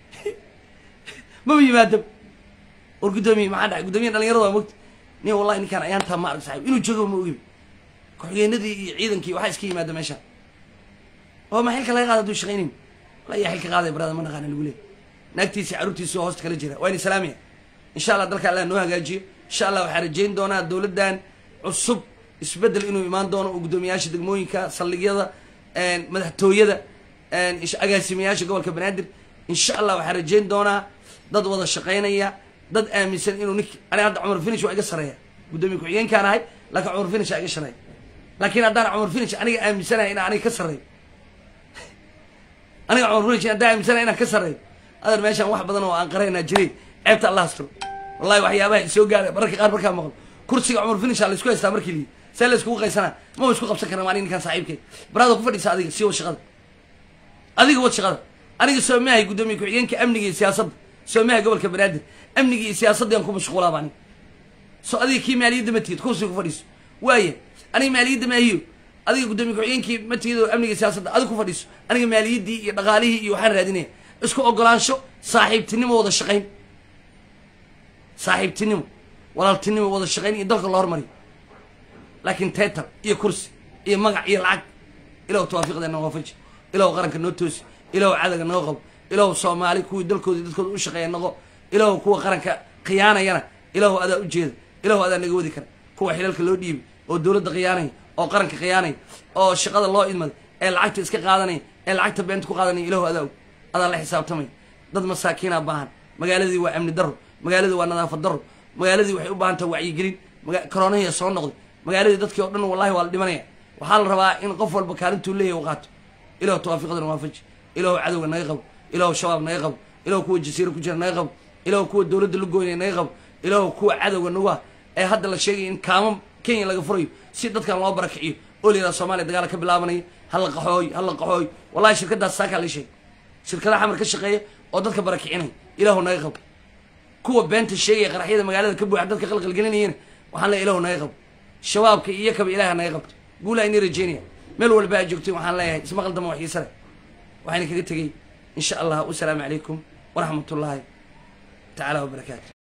maba yimaadaba war guddoomiye maxaa dhacay guddoomiye dhalinyarada waa mogta nin wallahi ninkaan ayaantaa ma arag saxiib inuu joogo ma ogiba ku-xigeenadii iyo ciidankii waxaa iska yimaada meeshaan oo ma xilka laga qaada haduu shaqaynayn wala yaa xilka qaaday barada ma naqaana lagu leey naagtiisi carruurtiisi oo hoosta kala jira waa ini salaamaya insha allah dalka allah noo hagaajiyo insha allah waxaa rajayn doonaa dowladdan cusub isbeddel inuu imaan doono oo guddoomiyaasha degmooyinka saldhigyada madaxtooyada agaasimayaasha gobolka banaadir insha allah waxaa rajayn doonaa dad wada shaqaynaya dad aaminsan inuu nink aniga hadda cumar finish waa iga sareeya guddoomiye ku-xigeenkaan ahay laakiin cumar finish aa iga shareeya laakiin haddaan cumar finish aniga aaminsanahay inaan aniga ka sarreeyo aniga cumar finish haddaan aaminsanahay inaan ka sarreeyo adeer meeshaan wax badan oo aan qaraynaa jiray ceebta allah asturo wallahi waxyaabaha isoo gaara mararka qaar markaa maqlo kursiga cumar finish aa la isku haystaa markii liyi see la iskugu qaysanaa maba isku qabsan karna maanig ninkaan saaxiibkay baraada ku fadhiisa adiga sii wad shaqada adiga wad shaqada aniga soomahay guddoomiye ku-xigeenka amniga iyo siyaasadda soomaha gobolka banaadir amniga iyo siyaasadda aan ku mashquulaaba aniga so adiga kii maaliyadda ma tigid kursiga ku fadhiiso waaya aniga maaliyadda maahiyo adiga guddoomiye ku-xigeenkii ma tigid oo amniga iyo siyaasadda adiga ku fadhiiso aniga maaliyaddii iyo dhaqaalihii iyo waxaan raadinaya isku ogolaansho saaxiibtinimo wada shaqayn saaxiibtinimo walaaltinimo wada shaqayn iyo dalka loo hormariyo laakiin teetar iyo kursi iyo magac iyo lacag ilaw tawaafiqdeena waafaji ilaw qaranka noo toosi ilaw cadaga noo qabo ilaw soomaali kuwii dalkooda dadkooda u shaqeeya noqo ilaw kuwa qaranka khiyaanayana ilaw adaa ujeeda ilaw adaa naga wadi kara kuwa xilalka loo dhiibay oo dowladda khiyaanaya oo qaranka khiyaanaya oo shaqada loo idmaday ee lacagta iska qaadanaya ee lacagta beenta ku qaadanaya ilaw adaa og adaa la xisaabtamaya dad masaakiinaa baahan magaaladii waa amni daro magaaladii waa nadaafad daro magaaladii waxay u baahan taha wacyigelin koroonahii soo noqday magaaladii dadkii oo dhan wallahi waa la dhimanaya waxaa la rabaa in qof walba kaalintuu leeyahy u qaato ilaw tawaafiqdana waafaji ilaw cadowga naga qabo ilaw shabaab naga qabo ilaw kuwa jasiira ku jira naga qabo ilaw kuwa dowladda la goynaya naga qabo ilaw kuwa cadowga nagu ah ee hadda la sheegaya in kaamo kenya laga furayo si dadkan loo barakiciyo oo la yidhaha soomaaliya dagaala ka bilaabanaya hala qaxooy hala qaxooy wallahi shirkadaas saakaa la sheegay shirkadaha xamar ka shaqeeya oo dadka barakicinaya ilaahu naga qabo kuwa beenta sheegaya qaraxyada magaalada ka buuxa dadka qalqalgelinayana waxaan leeyahay ilaahu naga qabo shabaabka iyo kaba ilaaha naga qabto guulaa inii rajeynaya meel walba aad joogtay waxaan leeyahay isma qaldama wax xiise leh waxayna kaga tegey in sha allah wasalaamu calaykum waraxmat ullaahi tacaala wabarakaatu